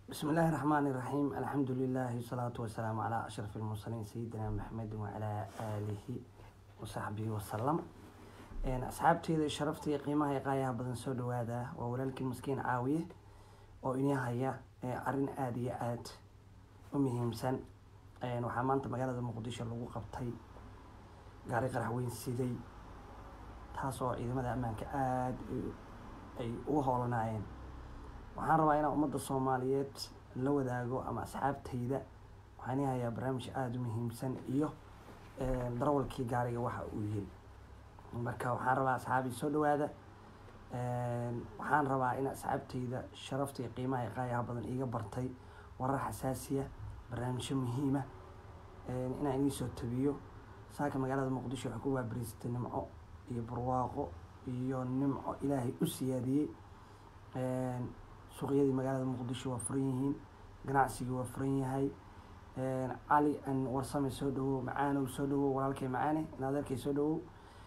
بسم الله الرحمن الرحيم الحمد لله والصلاة والسلام على أشرف المرسلين سيدنا محمد وعلى آله وصحبه وسلم een asxaabteeda sharafta iyo qiimaha iyo qaayaha badan soo dhawaada waa walaalkii maskiin caawiye oo inii haya arrin aada iyo aada u muhiimsan waxaa maanta magaalada muqdisho lagu qabtay gaari qarax weyn siday taas oo ciidamada ammaanka aada ay uga howlanaayeen waxaan rabaa inaan ummadda soomaaliyeed la wadaago ama asxaabtayda waxaan ii hayaa barnaamij aada u muhiimsan iyo darawalkii gaariga waxa uu yiri marka waxaan rabaa asxaabii soo dhawaada waxaan rabaa in asxaabtayda sharafta iyo qiimaha iyo qaayaha badan iiga bartay warar xasaasiya barnaamijyo muhiima inaan inii soo tabiyo saaka magaalada muqdisho waxay ku waabariisatay nimco iyo barwaaqo iyo nimco ilaahay u siyaadiyey suuqyadii magaalada muqdisho waa furan yihiin ganacsigii waa furan yahay cali an warsame soo dhawow macaanow soo dhawow walaalkay macaane naadeerkay soo dhawow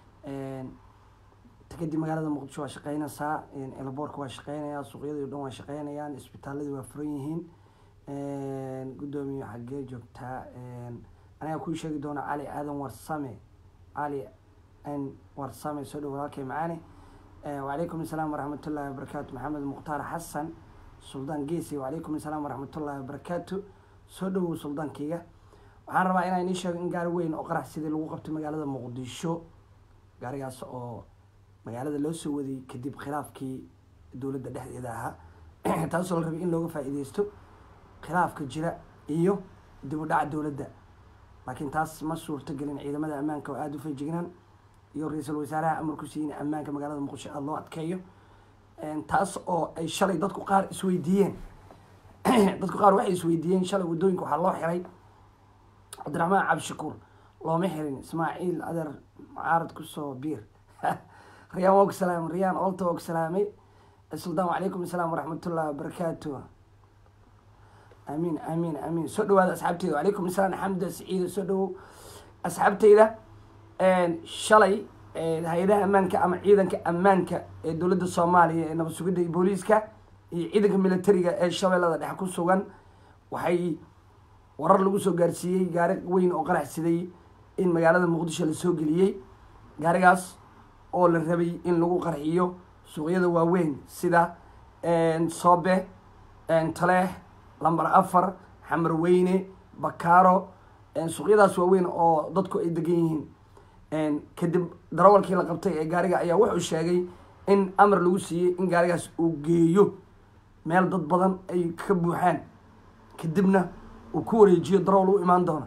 kadib magaalada muqdisho waa shaqeynaysaa elaboorka waa shaqeynayaa suuqyadii o dhan waa shaqeynayaan isbitaaladii waa furan yihiin guddoomiye xaggee joogtaa aniga kuu sheegi doona cali aadan warsame cali n warsame soo dhawow walaalkay macaane wacalaykum asalaam waraxmatullahi wabarakaatu maxamed mukhtaar xasan suldaan geesi wacalaykum asalaam waraxmatullahi wabarakaatu soo dhawow suldaankeyga waxaan rabaa inaan inii sheego in gaari weyn oo qarax sidii lagu qabtay magaalada muqdisho gaarigaas oo magaalada loo soo waday kadib khilaafkii dowladda dhexdeeda ahaa taasoo la rabay in looga faa-iideysto khilaafka jira iyo dib u dhaca dowladda laakiin taas ma suurto gelin ciidamada ammaanka oo aada u feejignaan iyo ra-iisul wasaaraha amarku siiyin ammaanka magaalada muqdisho aada loo adkeeyo taas oo ay shalay dadku qaar isweydiiyeen dadku qaar waxay isweydiiyeen shalay waddooyinka waxaa loo xiray cabdiraxmaan cabdishakuur looma xirin ismaaciil adeer mucaarad kusoo biir riyaan waa ku salaamay riyaan olta waa ku salaamay suldaan wacalaykum asalaam waraxmatullahi wabarakaatu amiin amiin amiin soo dhawaada asxaabteyda wacalaykum asalaam xamda saciida soo dhawow asxaabteyda shalay hay-adaha ammaanka ama ciidanka ammaanka ee dowladda soomaaliya ee nabad sugidda iyo booliiska iyo ciidanka militariga ee shabeellada dhexe ku sugan waxay warar lagu soo gaarsiiyey gaari weyn oo qarax siday in magaalada muqdisho lasoo geliyey gaarigaas oo la rabay in lagu qarxiyo suuqyada waaweyn sida soobe taleex lamber afar xamar weyne bakaaro suuqyadaas waaweyn oo dadku ay degan yihiin kadib darawalkii la qabtay ee gaariga ayaa wuxuu sheegay in amar lagu siiyey in gaarigaas uu geeyo meel dad badan ay ka buuxaan kadibna uu ku wareejiyo darawal u imaan doona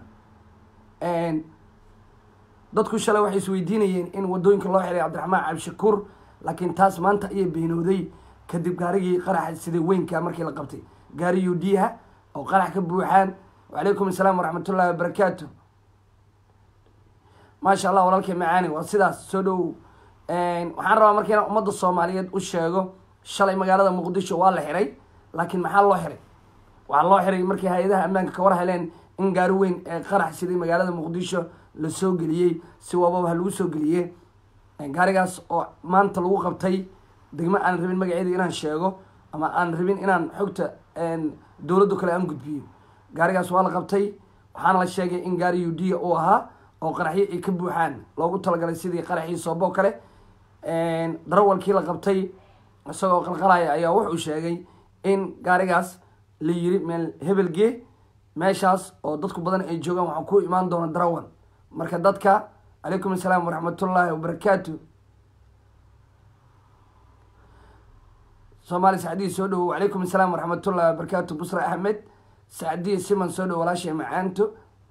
dadku shalay waxay isweydiinayeen in waddooyinka loo xiray cabdiraxmaan cabdishakuur laakiin taas maanta ayay beenooday kadib gaarigii qaraxa sida weynka markii la qabtay gaari yudiha oo qarax ka buuxaan wacalaykum asalaam waraxmatullahi wabarakaatu maasha allah walaalkay macaani waa sidaas soo dhowow waxaan rabaa marka inaan ummadda soomaaliyeed u sheego shalay magaalada muqdisho waa la xiray laakiin maxaa loo xiray waxaa loo xiray markii hay-adaha ammaanka ka war heleen in gaari weyn ee qarax siday magaalada muqdisho lasoo geliyey si waababa lagu soo geliyey gaarigaas oo maanta lagu qabtay degmo aan rabin magaceeda inaan sheego ama aan rabin inaan xogta dowladdo kale aan gudbiyo gaarigaas waa la qabtay waxaana la sheegay in gaari udiya uu ahaa oo qaraxyo ay ka buuxaan loogu talagalay sidii qaraxii sooboo kale darawalkii la qabtay isagoo qalqalaya ayaa wuxuu sheegay in gaarigaas la yiri meel hebelgee meeshaas oo dadku badan ay joogaan waxaa ku imaan doona darawal marka dadka calaykum asalaam waraxmatullaahi wabarakaatu soomaali sacdiya soo dhawow wacalaykum asalaam waraxmatullahi wabarakaatu busra axmed sacdiya siman soo dhawo walaashay macaanto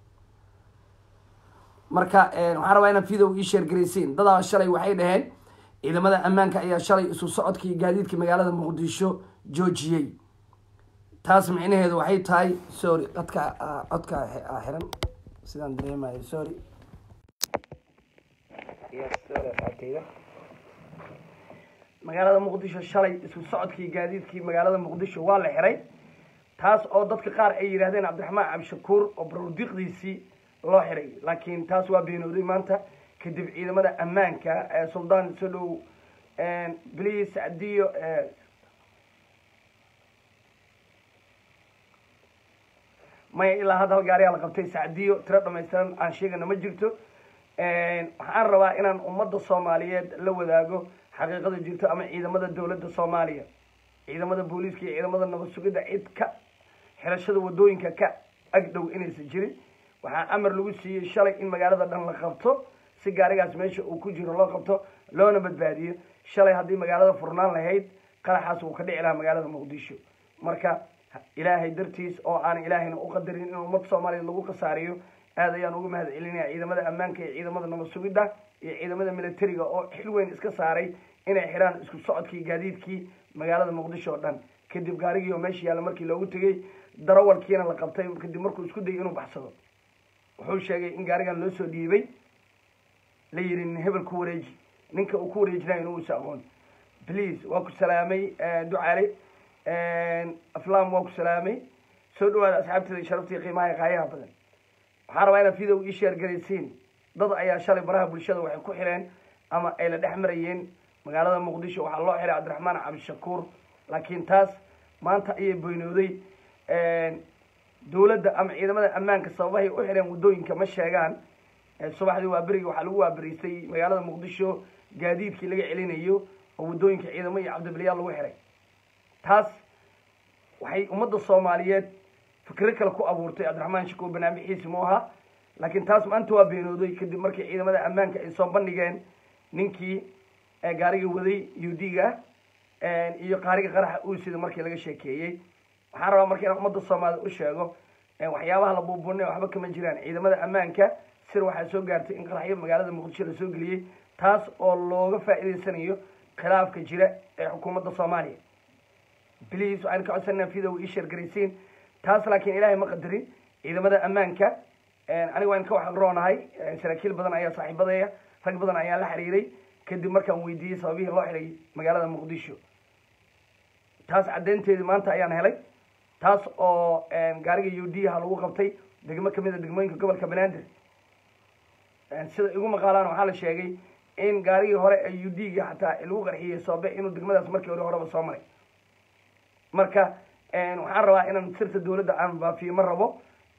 marka waxaan rabaa inaan video ii sheergaraysiin dadaa shalay waxay dhaheen ciidamada ammaanka ayaa shalay isu socodka iyo gaadiidka magaalada muqdisho joojiyey taas micnaheedu waxay tahay sorry codka codka xiran sidaan dareemayo sorry magaalada muqdisho shalay isu socodkii gaadiidkii magaalada muqdisho waa la xiray taas oo dadka qaar ay yidhahdeen cabdiraxmaan cabdishakuur oo barodiiqdiisii loo xiray laakiin taas waa beenooday maanta kadib ciidamada ammaanka ee suldaan soo dhow bliis sacdiyo maya ilaa hadda hal gaariyaa la qabtay sacdiyo tiro dhamaystiran aan sheegana ma jirto waxaan rabaa inaan ummadda soomaaliyeed la wadaago xaqiiqada jirto ama ciidamada dowladda soomaaliya ciidamada booliiska iyo ciidamada nabad sugidda cid ka xirashada wadooyinka ka agdhow inaysan jirin waxaa amar lagu siiyey shalay in magaalada dhan la qabto si gaarigaas meesha uu ku jiro loo qabto loona badbaadiyo shalay haddii magaalada furnaan lahayd qaraxaas wuu ka dhici lahaa magaalada muqdisho marka ilaahay dartiis oo aan ilaahayna u qadarin in ummad soomaaliya lagu khasaariyo aad ayaan uga mahad celinaya ciidamada ammaanka iyo ciidamada nabad sugidda iyo ciidamada militariga oo xil weyn iska saaray inay xidhaan isku socodkii gaadiidkii magaalada muqdisho oo dhan kadib gaarigii oo meesha yaalla markii loogu tegey darawalkiina la qabtay kadib markuu isku dayay inuu baxsado wuxuu sheegay in gaarigan loo soo dhiibay la yidhi hebel ku wareeji ninka uu ku wareejinayo inuu isa aqoon please waa ku salaamay ducale aflam waa ku salaamay soo dhawaada asxaabteeda sharaftii qiimaha qaayaha badan waxaan rabaa inaad video ii sheer garaysiin dad ayaa shalay baraha bulshada waxay ku xireen ama ay la dhex marayeen magaalada muqdisho waxaa loo xiray cabdiraxmaan cabdishakuur laakiin taas maanta ayay boynooday dowladda ama ciidamada ammaanka sababahay u xireen waddooyinka ma sheegaan subaxdii waa berigi waxaa lagu waaberiistay magaalada muqdisho gaadiidkii laga celinayo oo waddooyinka ciidamo iyo cabdibiliyaal lagu xiray taas waxay ummadda soomaaliyeed fikro kale ku abuurtay cabdiraxmaan shakuur barnaamijxiisi mu ahaa laakiin taas maanta waa beenooday kadib markii ciidamada ammaanka ay soo bandhigeen ninkii gaariga waday u d ga iyo qaariga qaraxa uusida markii laga sheekeeyey waxaan rabaa marka inaan ummadda soomaaliyed u sheego waxyaabaha la buubuunay waxba kama jiraan ciidamada ammaanka sir waxaa soo gaartay in qaraxyo magaalada muqdisho la soo geliyey taas oo looga faa'iidaysanayo khilaafka jira ee xukuumadda soomaaliya bliis waxaynu ka codsanaa video ii sheergaraysiin taas laakiin ilaahay ma qadarin ciidamada ammaanka aniga waan ka waxroonahay saraakiil badan ayaa saaxiibadaya rag badan ayaa la xiriiray kadib markaan weydiiyey sababihii loo xiray magaalada muqdisho taas caddeynteedii maanta ayaan helay taas oo gaariga u d ha lagu qabtay degmo kamid a degmooyinka gobolka banaadir sida igu maqaalaan waxaa la sheegay in gaarigii hore ee u d ga xataa lagu qarxiyey soobe inuu degmadaas markii hore horeba soo maray marka waxaan rabaa inaan sirta dowladda aan baafiyo ma rabo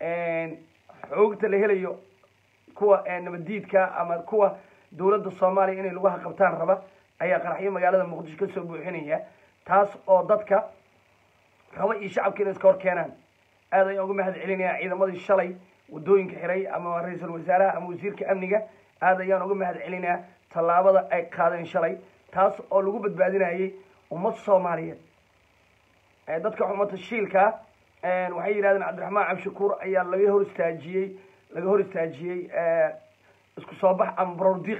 xoogta la helayo kuwa nabaddiidka ama kuwa dowladda soomaaliya inay lagu haqabtaan raba ayaa qaraxyo magaalada muqdisho kasoo buuxinaya taas oo dadka raba iyo shacabka inay iska hor keenaan aad ayaan uga mahad celinaya ciidamadii shalay waddooyinka xiray ama ra-iisul wasaaraha ama wasiirka amniga aad ayaan uga mahad celinaya tallaabada ay qaadeen shalay taas oo lagu badbaadinayay ummad soomaaliyeed dadka xumata shiilka waxay yidhahdeen cabdiraxmaan cabdishakuur ayaa laga hor istaajiyey laga hor istaajiyey isku soo bax ama barordiiq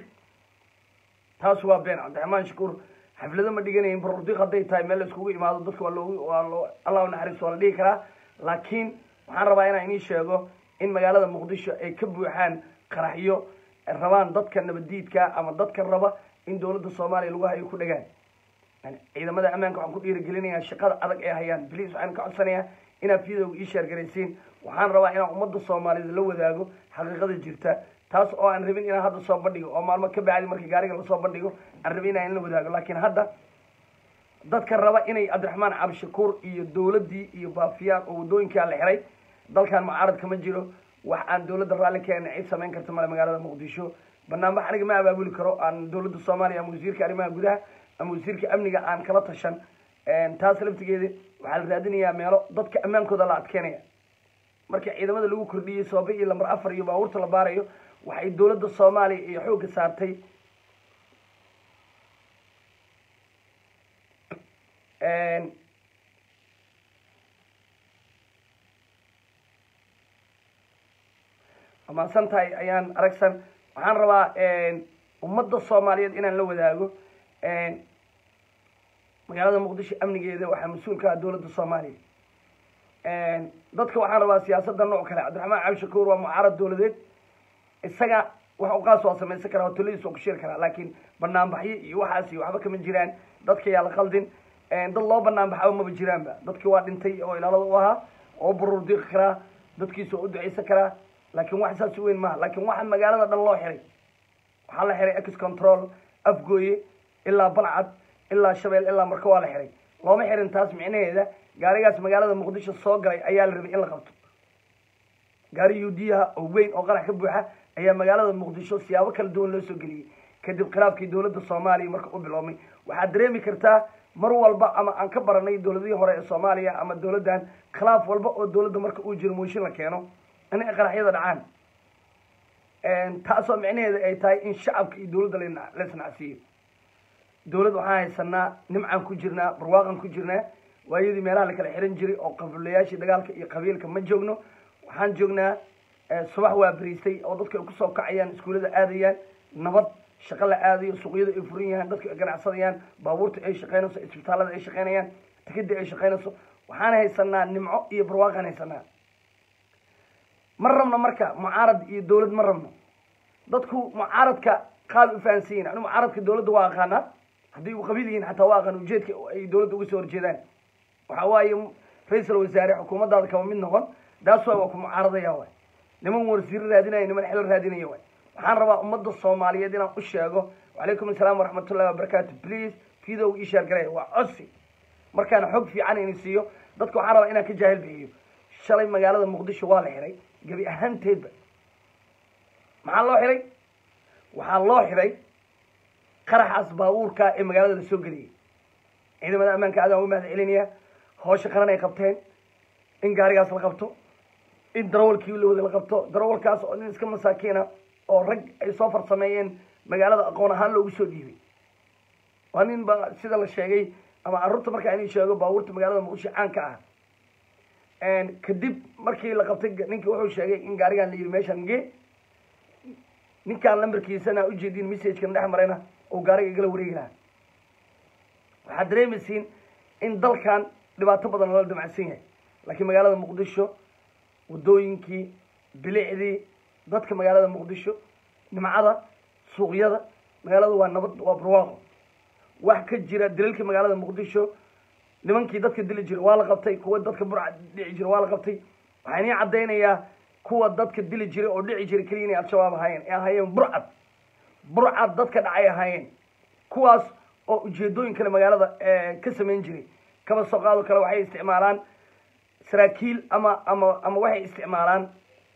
taas waa been cabdiraxmaan shakuur xaflado ma dhiganayin barordiiq hadday tahay meel la iskugu imaado dadka waa loogu waa loo allah naxariis waa la dhihi karaa laakiin waxaan rabaa inaan inii sheego in magaalada muqdisho ay ka buuxaan qaraxyo rabaan dadka nabaddiidka ama dadka raba in dowladda soomaaliya lagu hayo ku dhagaan ciidamada ammaanka waxaan ku dhiirigelinayaa shaqada adag ee hayaan bliis waxaan ka codsanayaa inaad videoga ii sheergaraysiin waxaan rabaa inaan ummadda soomaaliyeed la wadaago xaqiiqada jirta taas oo aan rabin inaan hadda soo bandhigo oo maalmo ka bacdi markii gaariga lasoo bandhigo aan rabin inaan la wadaago laakiin hadda dadka raba inay cabdiraxmaan cabdishakuur iyo dowladdii iyo baafiyaan oo waddooyinkaa la xiray dalkan mucaarad kama jiro wax aan dowladda raalli keena cid samayn karta male magaalada muqdisho banaanbax aniga ma abaabuli karo aan dowladda soomaaliya ama wasiirka arrimaha gudaha ama wasiirka amniga aan kala tashan taas laftigeeda waxaa la raadinayaa meelo dadka ammaankooda la adkeynaya marka ciidamada lagu kordhiyey soobe iyo lambar afar iyo baabuurta la baarayo waxay dowladda soomaaliya iyo xoogga saartay amaadsan tahay ayaan aragsan waxaan rabaa ummadda soomaaliyeed inaan la wadaago magaalada muqdisho amnigeeda waxaa mas-uul ka ah dowladda soomaaliya dadka waxaan rabaa siyaasadda nooc kale cabdiraxmaan cabdishakuur waa mucaarad dowladeed isaga wax u qaas waa samaysan karaa hotoladiis waa ku sheeri karaa laakiin banaanbaxyo iyo waxaas iyo waxba kama jiraan dadka yaa la qaldin dad loo banaanbaxaba maba jiraanba dadki waa dhintay oo ilaalada u ahaa oo burur diiqi karaa dadkiisa waa u ducaysan karaa laakiin wax saas weyn maaha laakiin waxa magaalada dhan loo xiray waxaa la xiray ex control afgooye ilaa balcad ilaa shabeel ilaa marka waa la xiray looma xirin taas micnaheeda gaarigaas magaalada muqdisho soo galay ayaa la rabay in la qabto gaari yuudiyaha oo weyn oo qarax ka buuxa ayaa magaalada muqdisho siyaabo kala duwan loo soo geliyey kadib khilaafkii dowladda soomaaliya marka u biloomay waxaad dareemi kartaa mar walba ama aan ka baranay dowladihii hore ee soomaaliya ama dowladdan khilaaf walba oo dowladda marka uu jiro mooshin la keeno in ay qaraxyada dhacaan taasoo micnaheeda ay tahay in shacabka iyo dowladda la isnacsiiyo dowladd waxaan haysanaa nimcaan ku jirnaa barwaaqan ku jirnaa waayadii meelaha la kala xiran jiray oo qabilayaashii dagaalka iyo qabiilka ma joogno waxaan joognaa subax waa bariistay oo dadka ay kusoo kacayaan iskuullada aadayaan nabad shaqo la aadayo suuqyada ay furan yahaan dadka ay ganacsadayaan baabuurta ay shaqaynayso isbitaalada ay shaqaynayaan tikidii ay shaqaynayso waxaan haysanaa nimco iyo barwaaqaan haysanaa ma rabno marka mucaarad iyo dowlad ma rabno dadku mucaaradka qaal u fahansan yihin anu mucaaradka dowladda waa aqaanaa haddii u qabiil yihiin xataa waa aqaan ujeedka ay dowladda uga soo horjeedaan waxa waaye ra-iisal wasaare xukuumaddaada kaba mid noqon daas waa waa ku mucaaradaya waay niman wasiiro raadinaya niman xilo raadinaya waay waxaan rabaa ummadda soomaaliyeed inaan u sheego wacalaykum assalaam waraxmatullahi wabarakaatu please videoga ii sheergalaya waa codsi markaan xog fiican ini siiyo dadka waxaan rabaa inaan ka jaahil bixiyo shalay magaalada muqdisho waa la xiray gebi ahaanteedba maxaa loo xiray waxaa loo xiray qaraxaas baabuurka ee magaalada la soo geliyay ciidamada ammaanka aadaan uga mahad celinaya hoosha qaran ay qabteen in gaarigaas la qabto in darawalkii la wada la qabto darawalkaas oo nin iska masaakiina oo rag ay soo farsameeyeen magaalada aqoon ahaan loogu soo dhiibay waa nin ba sida la sheegay ama carruurta markaa inay sheego baabuurta magaalada muqdisho caanka ah kadib markii la qabtay ninkii wuxuu sheegay in gaarigan la yidhi meeshan ge ninkaan lambarkiisana ujeedin messagekana dhex marayna oo gaariga igala wareegi lahaa waxaad dareemaysiin in dalkan dhibaato badan lala damacsan yahay laakiin magaalada muqdisho waddooyinkii bilicdii dadka magaalada muqdisho nimcada suuqyada magaalada waa nabad waa barwaaqo wax ka jira dilalka magaalada muqdisho nimankii dadka dili jira waa la qabtay kuwa dadka burca dhici jira waa la qabtay waxaa inii caddaynayaa kuwa dadka dili jiray oo dhici jiray keliya inay al-shabaab ahaayeen ay ahaayeen burcad burcad dadka dhacay ahaayeen kuwaas oo ujeedooyin kale magaalada ka samayn jiray kaba soo qaado kale waxay isticmaalaan saraakiil ama ama ama waxay isticmaalaan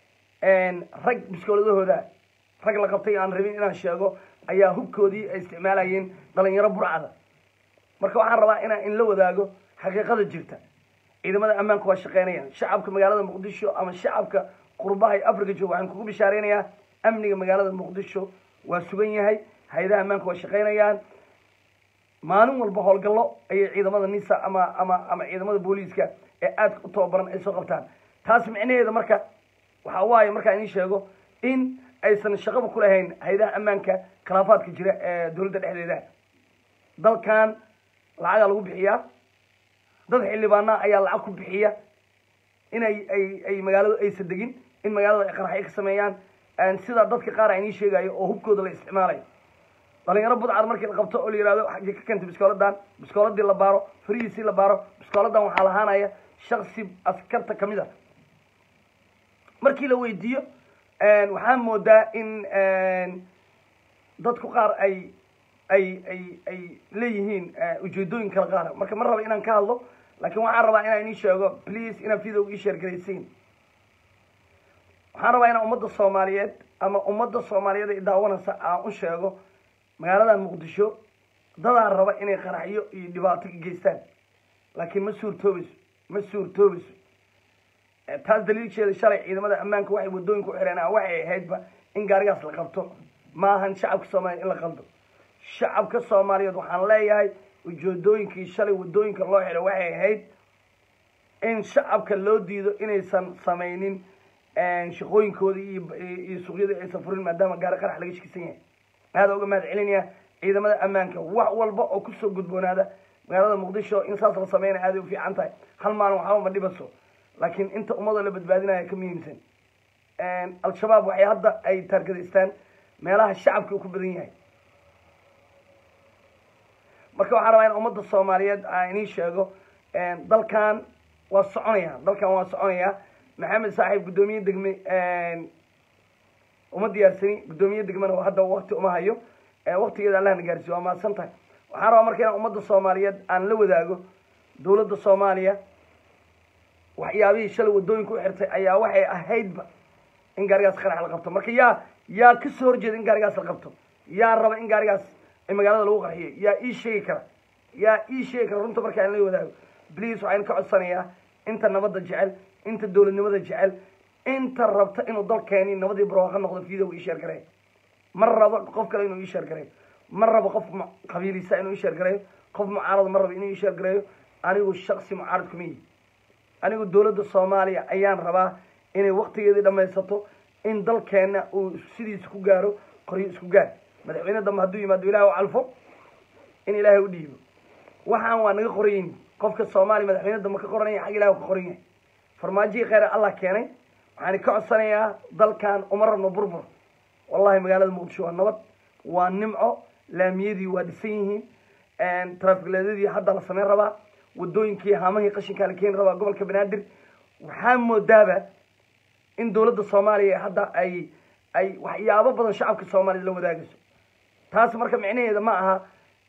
rag biskooladahooda rag la qabtay aan rabin inaan sheego ayaa hubkoodii ay isticmaalayeen dhalinyaro burcada marka waxaan rabaa inaan in la wadaago xaqiiqada jirta ciidamada ammaanka waa shaqeynayaan shacabka magaalada muqdisho ama shacabka qurbaha ee africa jooga waxaan kugu bishaareynayaa amniga magaalada muqdisho waa sugan yahay hay-adaha ammaanka waa shaqeynayaan maalin walba howlgallo ayay ciidamada nisa ama ama ama ciidamada booliiska ee aadka u tababaran ay soo qabtaan taas micnaheeda marka waxa waaye markaa inii sheego in aysan shaqaba ku lahayn hay-adaha ammaanka khilaafaadka jira ee dowladda dhexdeeda dalkan lacagaa lagu bixiyaa dad xildhibaana ayaa lacag ku bixiya inay ay ay magaaladu aysan degin in magaalada ay qaraxyo ka sameeyaan sida dadka qaar a inii sheegayo oo hubkooda la isticmaalayo dhalinyaro budcad markii la qabto oo la yihahdo xaggee ka keentay biskooladan biskooladii la baaro farihiisii la baaro biskooladan waxaa lahaanaya shaksi askarta kamid a markii la weydiiyo waxaa moodaa in dadku qaar ay ay ay ay leeyihiin ujeedooyin kala qaara marka ma raba inaan ka hadlo laakiin waxaan rabaa inaan inii sheego please inaad video ii sheergaraysiin waxaan rabaa inaan ummadda soomaaliyeed ama ummadda soomaaliyeed ay daawanaysa aan u sheego magaalada muqdisho dadaa raba inay qaraxyo iyo dhibaato ka geystaan laakiin ma suurtoobayso ma suurtoobayso taas daliilkeeda shalay ciidamada ammaanka waxay waddooyinka u xireen waxay ahaydba in gaarigaas la qabto ma ahan shacabka soomaaliyeed in la qaldo shacabka soomaaliyeed waxaan leeyahay ujeedooyinkii shalay waddooyinka loo xiray waxay ahayd in shacabka loo diido inaysan samaynin shaqooyinkoodii iyo iyo suuqyadii aysan furin maadaama gaari qarax laga shakisan yahay aada uga mahad celinaya ciidamada ammaanka wax walba oo kusoo gudboonaada magaalada muqdisho in saas la sameynaya aaday u fiican tahay hal maalin waxba ma dhibaso laakiin inta ummadoo la badbaadinaya ka muhiimsan al-shabaab waxay hadda ay taargadaystaan meelaha shacabka uu ku badan yahay marka waxaan rabaa in ummadda soomaaliyeed aan inii sheego dalkan waa soconaya dalkan waa soconaya maxamed saaxiib guddoomiye degme uma diyaarsani guddoomiye degmena hadda wakti uma hayo waktigeeda allahna gaarsiiyo waa mahadsan tahay waxaan rabaa marka inaan ummadda soomaaliyeed aan la wadaago dowladda soomaaliya waxyaabihii shalay waddooyinka u xirtay ayaa waxay ahaydba in gaarigaas qarax la qabto marka yaa yaa kasoo horjeeda in gaarigaas la qabto yaa raba in gaarigaas ay magaalada lagu qarxiyo yaa ii sheegi kara yaa ii sheegi kara runta markaa in la wadaago bliis waxaan ka codsanayaa inta nabadda jecel inta dowladnimada jecel inta rabta inuu dalkeeni nabadii barwaaqo noqdo video ii sheer gareeyo ma rabo qof kale inuu ii sheer gareeyo ma rabo qof mu- qabiilisa inuu ii sheer gareeyo qof mucaarad ma rabo inuu ii sheer gareeyo anigu shaksi mucaarad kuma yihi anigu dowladda soomaaliya ayaan rabaa inay waktigeedii dhammaysato in dalkeenna uu sidiisa ku gaaro qoryo isku gaar madaxweyne dambe hadduu yimaado ilaah u calfo in ilaahay u dhiibo waxaan waa naga qorayin qofka soomaaliya madaxweyne dambe ka qoranaya xag ilaah ka qoran yahay farmaajihii kheyre allah keenay waxaan ka codsanayaa dalkan uma rabno burbur wallahi magaalada muqdisho waa nabad waa nimco laamiyadii waa dhisan yihiin trafikleedadii hadda la sameyn rabaa wadooyinkii haamahii qashinkaa la keeni rabaa gobolka banaadir waxaa moodaaba in dowladda soomaaliya hadda ay ay waxyaabo badan shacabka soomaaliyad la wadaagayso taas marka micnaheeda ma aha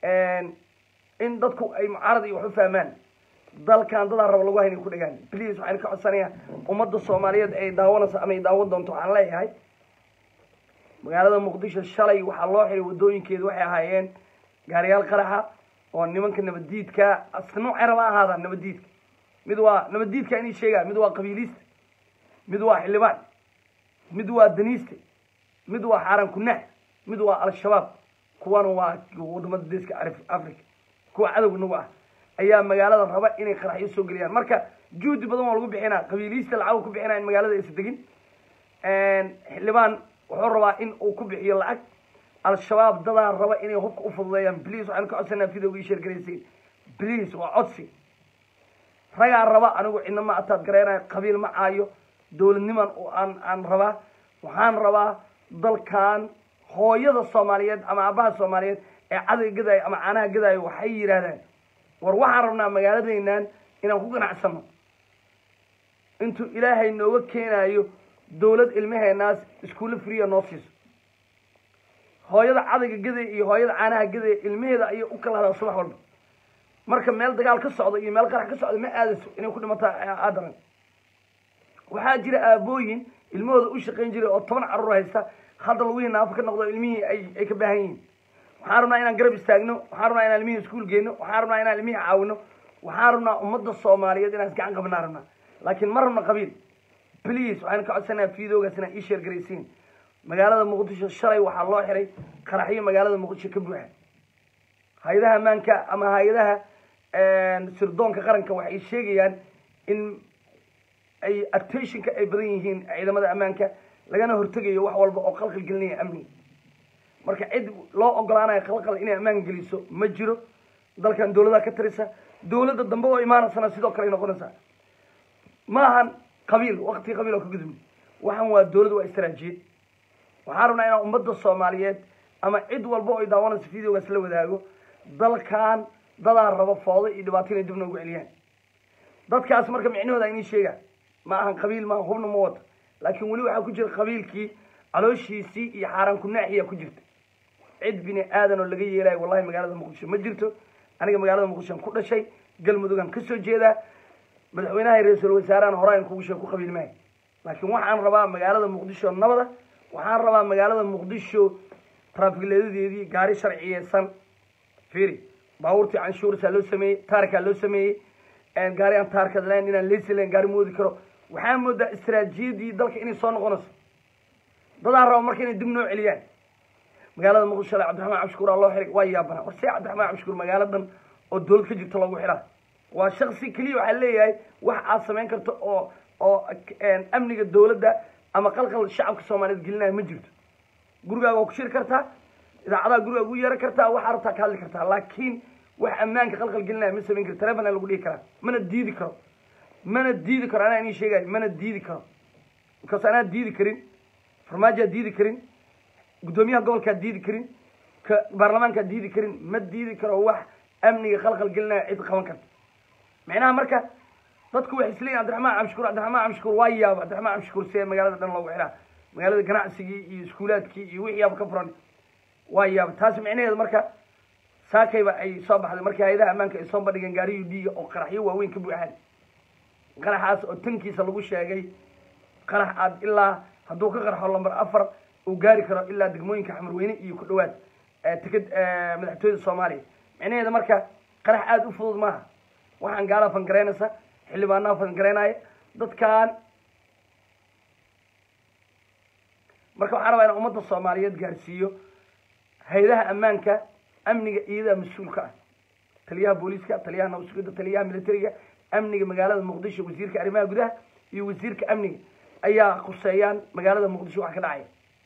in dadku ay mucaarad iyo wax u fahmaan dalkan dadaa raba lagu haynay ku dhagaan please waxaan ka codsanayaa ummadda soomaaliyeed ay daawanayso ama ay daawan doonto waxaan leeyahay magaalada muqdisho shalay waxaa loo xiray wadooyinkeedu waxay ahaayeen gaariyaal qaraxa oo nimanka nabaddiidka asnuucay raba ahaada nabaddiidka mid waa nabaddiidka inay sheegaan mid waa qabiilista mid waa xildhibaan mid waa daniiste mid waa xaaran kunax mid waa al-shabaab kuwana waa wadamada deeska Arif- africa kuwa cadowga nagu ah ayaa magaalada raba inay qaraxyo soo geliyaan marka juhdi badan waa lagu bixinaa qabiilista lacag ku bixinaa in magaalada aysa degin xildhibaan wuxuu rabaa in uu ku bixiyo lacag al-shabaab dadaa raba inay hubka u fududeeyaan please waxaan ka codsanaa videoga ii sheergaraysiin please waa codsi ragaa raba anigu cidna ma ataad gareynayo qabiil ma caayo dowladniman oo aan aan rabaa waxaan rabaa dalkan hooyada soomaaliyeed ama aabaha soomaaliyeed ee cadayga gadaayo ama caanaha gadaayo waxay yidhaahdaan war waxaan rabnaa magaaladeennan inaan ku ganacsano intuu ilaahay nooga keenayo dowlad ilmaheenaas iskuulle friya noo siiso hooyada cadayga gadaya iyo hooyada caanaha gadaya ilmaheeda ayay u kala hadaa subax walba marka meel dagaal ka socda iyo meel qarax ka socda ma aadayso inay ku dhimataa aadaran waxaa jira aabooyin ilmahooda u shaqayn jiray oo toban carruur haysta hadda lagihii naafo ka noqdo ilmihii ay ay ka baahan yihiin waxaan rabnaa inaan garab istaagno waxaan rabnaa inaan ilmihii iskuul geyno waxaan rabnaa inaan ilmihii caawino waxaan rabnaa ummadda soomaaliyeed inaan isgacan qabnaa rabnaa laakiin ma rabno qabiil please waxaan ka codsanayaa videogaas inaan ii sheer garaysiin magaalada muqdisho shalay waxaa loo xiray qaraxyo magaalada muqdisho ka buuxa hay-adaha ammaanka ama hay-adaha sirdoonka qaranka waxay sheegayaan in ay attentionka ay badan yihiin ciidamada ammaanka lagana hortegayo wax walba oo qalqal gelinaya amniga marka cid loo ogolaanayo qalqal inay ammaan geliso ma jiro dalkan dowladaha ka tirisa dowladda dambe oo imaanaysana sidoo kale ay noqonaysaa maahan qabiil waqti qabiil oo ka gudubni waxaan waa dowlad waa istaraajiyad waxaan rabnaa inaan ummadda soomaaliyeed ama cid walba oo ay daawanayso videogaas la wadaago dalkan dadaa raba foodo iyo dhibaato inay dib noogu celiyaan dadkaas marka micnahooda inii sheegaan ma ahan qabiil maaha hubna ma wata laakiin weli waxaa ku jira qabiilkii calooshiisii iyo xaaraan kunaaxiyaa ku jirta cid bini aadan oo laga yeelayo wallahi magaalada muqdisho ma jirto aniga magaalada muqdishoan ku dhashay galmudugaan kasoo jeedaa madaxweynaha ra-iisul wasaarahan horaan kugu sheeg ku qabiil maayo laakiin waxaan rabaa magaalada muqdisho nabada waxaan rabaa magaalada muqdisho traafikleedadeedii gaari sharciyeysan fiiri baabuurtii canshuursaa loo sameeyey taarkaa loo sameeyey gaari aan taarka lahayn inaan leysi lahayn gaari moodi karo waxaa moodaa istaraatiijiyadii dalka inay soo noqonayso dadaa raba marka inay dib noo celiyaan magaalada muqdisho shalay cabdiraxmaan cabshukuur aa loo xiray waa yaabana war see cabdiraxmaan cabshukuur magaaladan oo dowlad ka jirta loogu xiraa waa shaksi keliya waxaa leeyahay wax aad samayn karto oo oo amniga dowladda ama qalqal shacabka soomaaliyeed gelinaya ma jirto gurigaaga waa ku shiri kartaa idaacadaha gurigaa ugu yeeran kartaa waxaa rabtaa ka hadli kartaa laakiin wax ammaanka qalqal gelinaya ma samayn karo telefona lagu dhihi karaa mana diidi karo mana diidi karo anaa inii sheegayo mana diidi karo because anaa diidi karin farmaajaa diidi karin guddoomiyaha gobolkaa diidi karin ka baarlamaankaa diidi karin ma diidi karo wax amniga qalqal gelinaya cid qaban karta micnaha marka dadku waxay isleeyihin cabdiraxmaan cabshukuur cabdiraxmaan cabshukuur waa yaaba cabdiraxmaan cabshukuur see magaalada dhan loogu xiraa magaalada ganacsigii iyo iskuulaadkii iyo wixii yaaba ka furan waa yaaba taas micnaheedu marka saakayba ay soo baxday markii hay-adaha ammaanka ay soo bandhigeen gaariyu dhiiga oo qaraxyo waaweyn ka buuxaan qaraxaas oo tankiisa lagu sheegay qarax aad ilaa hadduu ka qarxo lamber afar uu gaari karo ilaa degmooyinka xamarweyne iyo ku dhawaad tikad madaxtooyada soomaaliya micnaheeda marka qarax aada u fudud maaha waxaan gaalaa fangaraynaysa xildhibaanaha fangaraynaya dadkan marka waxaan rabaa inaan ummadda soomaaliyeed gaarsiiyo hay-adaha ammaanka amniga iyadaa mas-uulka ah taliyaha booliiska taliyaha nabasugida taliyaha militariga amniga magaalada muqdisho wasiirka arrimaha gudaha iyo wasiirka amniga ayaa khuseeyaan magaalada muqdisho wax ka dhacaya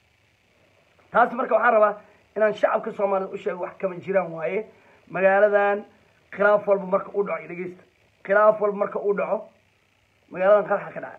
taas marka waxaan rabaa inaan shacabka soomaaliyed u sheego wax kama jiraan waaye magaaladan khilaaf walba marka uu dhaco dhegeysta khilaaf walba marka uu dhaco magaaladan qaraxa ka dhaca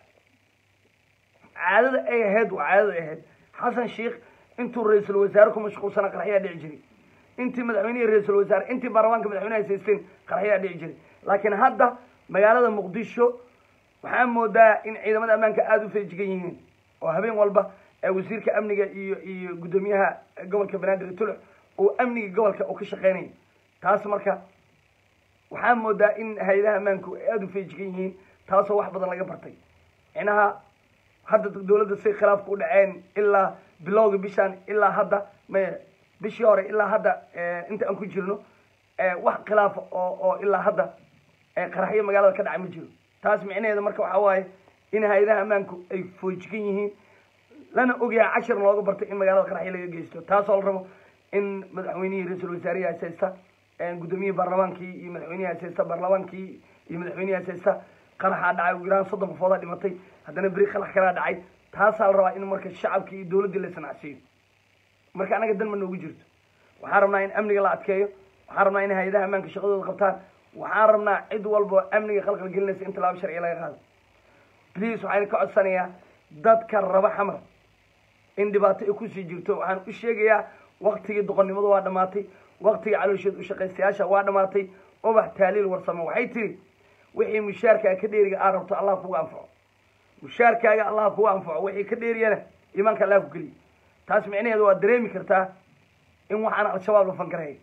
caadada ay ahayd waa caadada ay ahayd xasan sheikh intuu ra-iisul wasaare ku mashquulsana qaraxyaa dhici jiray intii madaxweynihii ra-iisul wasaare intii baarlamaanka madaxweyneha haysteen qaraxyaa dhici jiray laakiin hadda magaalada muqdisho waxaa moodaa in ciidamada ammaanka aada u feejigan yihiin oo habeen walba wasiirka amniga iyo iyo guddoomiyaha gobolka banaadir tulux uu amniga gobolka uu ka shaqeynaya taas marka waxaa moodaa in hay-adaha ammaanku ay aada u feejigan yihiin taasoo wax badan laga bartay micnaha hadda dawladda say khilaafka u dhaceen ilaa bilowga bishaan ilaa hadda may bishii hore ilaa hadda inta aan ku jirno wax khilaafa oo oo ilaa hadda qaraxyo magaalada ka dhaca ma jiro taas micnaheeda marka waxaa waaye in hay-adaha ammaanku ay foojigan yihiin lana ogyahay cashar looga bartay in magaalada qaraxyo laga geysto taasoo la rabo in madaxweynihii ra-iisul wasaarihi haseysta guddoomiyihii baarlamaankii iyo madaxweynihii haseysta baarlamaankii iyo madaxweynihii haseysta qaraxaa dhacay ugu yaraan soddon qofoodaa dhimatay haddana beri qarax kalaa dhacay taasaa la rabaa in marka shacabkii iyo dawladdii la sanacsiiyo marka anaga dan ma noogu jirto waxaan rabnaa in amniga la adkeeyo waxaan rabnaa in hay-adaha ammaanka shaqadooda qabtaan waxaan rabnaa cid walba oo amniga qalqal gelinaysa in tallaabo sharciya laga qaado please waxaan ka codsanayaa dadka raba xamar in dhibaato ay kusii jirto waxaan u sheegayaa waktigii doqonnimadu waa dhamaatay waktigii caloosheed ushaqaystayaasha waa dhamaatay ubax taaliil warsamo waxay tiri wixii mushaarkaaga ka dheeriga aad rabto allah kugu anfaco mushaarkaaga allah kugu anfaco wixii ka dheeriyana iimaanka allah ku geliya taas micnaheedu waa dareemi kartaa in waxaan al-shabaab la fangareeyo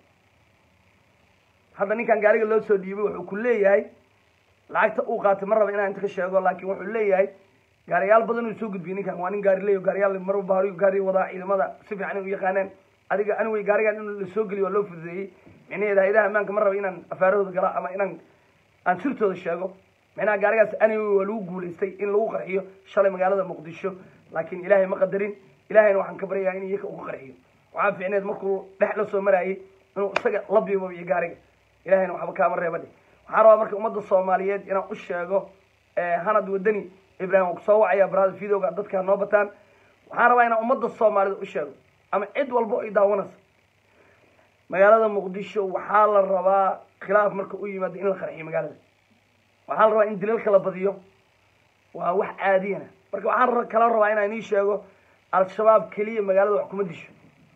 hadda ninkan gaariga loo soo dhiibay wuxuu ku leeyahay lacagta uu qaatay ma raba inaan inta ka sheego laakiin wuxuu leeyahay gaariyaal badan uu soo gudbiyey ninkan waa nin gaari leeyo gaariyaal mar baari gaari wadaa ciidamada si fiican u yaqaaneen adiga anigay gaarigan in la soo geliyo waa loo fududeeyey micnaheeda hay-adaha ammaanka ma raba inaan afaarahooda gala ama inaan aan sirtooda sheego micnaha gaarigaas anigay waa lagu guulaystay in lagu qarxiyo shalay magaalada muqdisho laakiin ilaahay ma qadarin ilaahayna waxaan ka baryayaa in iyaka ugu qarxiyo waxaa fiicneed markuu dhex la soo maraayay inuu isaga la biibabiyo gaariga ilahayna waxba kaama reebadhe waxaan rabaa marka ummadda soomaaliyeed inaan u sheego hanad wadani ibrahim soo wacaya barada videoga dadka noo bataan waxaan rabaa inaan ummadda soomaaliyeed u sheego ama cid walbo ay daawanayso magaalada muqdisho waxaa la rabaa khilaaf marka u yimaado in la qarxiyo magaalada waxaa la rabaa in dilalka la badiyo waa wax caadiyana marka waxaan kala rabaa inaan ii sheego al-shabaab keliya magaalada wax kuma disho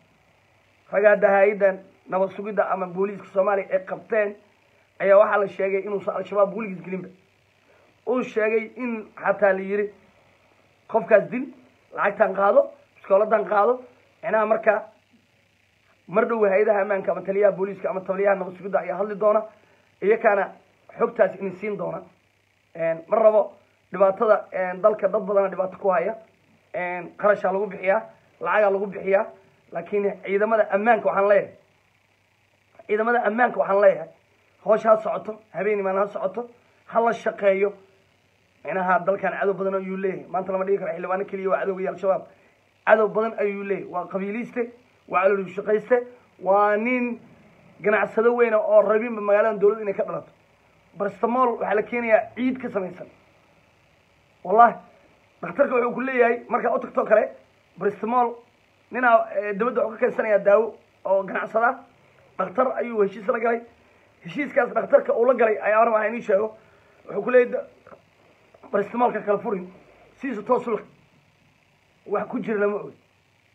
ragga hadda hay-addan nabad sugidda ama booliiska soomaaliya ay qabteen ayaa waxaa la sheegay inuusan al-shabaab weligiis gelinba uu sheegay in xataa la yiri qofkaas dil lacagtan qaado biskooladan qaado micnaha marka mar dhow hay-adaha ammaanka ama taliyaha booliiska ama taliyaha nabad sugidda ayaa hadli doona iyakaana xogtaas ini siin doona ma rabo dhibaatada dalka dad badana dhibaato ku haya qarashaa lagu bixiyaa lacagaa lagu bixiyaa laakiin ciidamada ammaanka waxaan leeyahay ciidamada ammaanka waxaan leeyahay hoosha ha socoto habeen imaan ha socoto ha la shaqeeyo micnaha dalkan cadow badan ayuu leeyahay maanta lama dhigi karo xildhibaano keliya waa cadowga iyo al-shabaab cadow badan ayuu leeyahay waa qabiiliiste waa calool shaqayste waa nin ganacsado weyna oo rabinba magaalada dawladda inay ka dhalato barstamol waxaa la keenayaa ciid ka samaysan wallahi dhakhtarka wuxuu ku leeyahay markaa u tagtoo kale barstamol ninaa dabadda wuxuu ka keensanayaa daawo oo ganacsada dhakhtar ayuu heshiis la galay heshiiskaas dhakhtarka uu la galay ayaa raba inii sheego wuxuu ku leeyahy barstamolka kala furin sidiisa toos ula wax ku jira lama ogi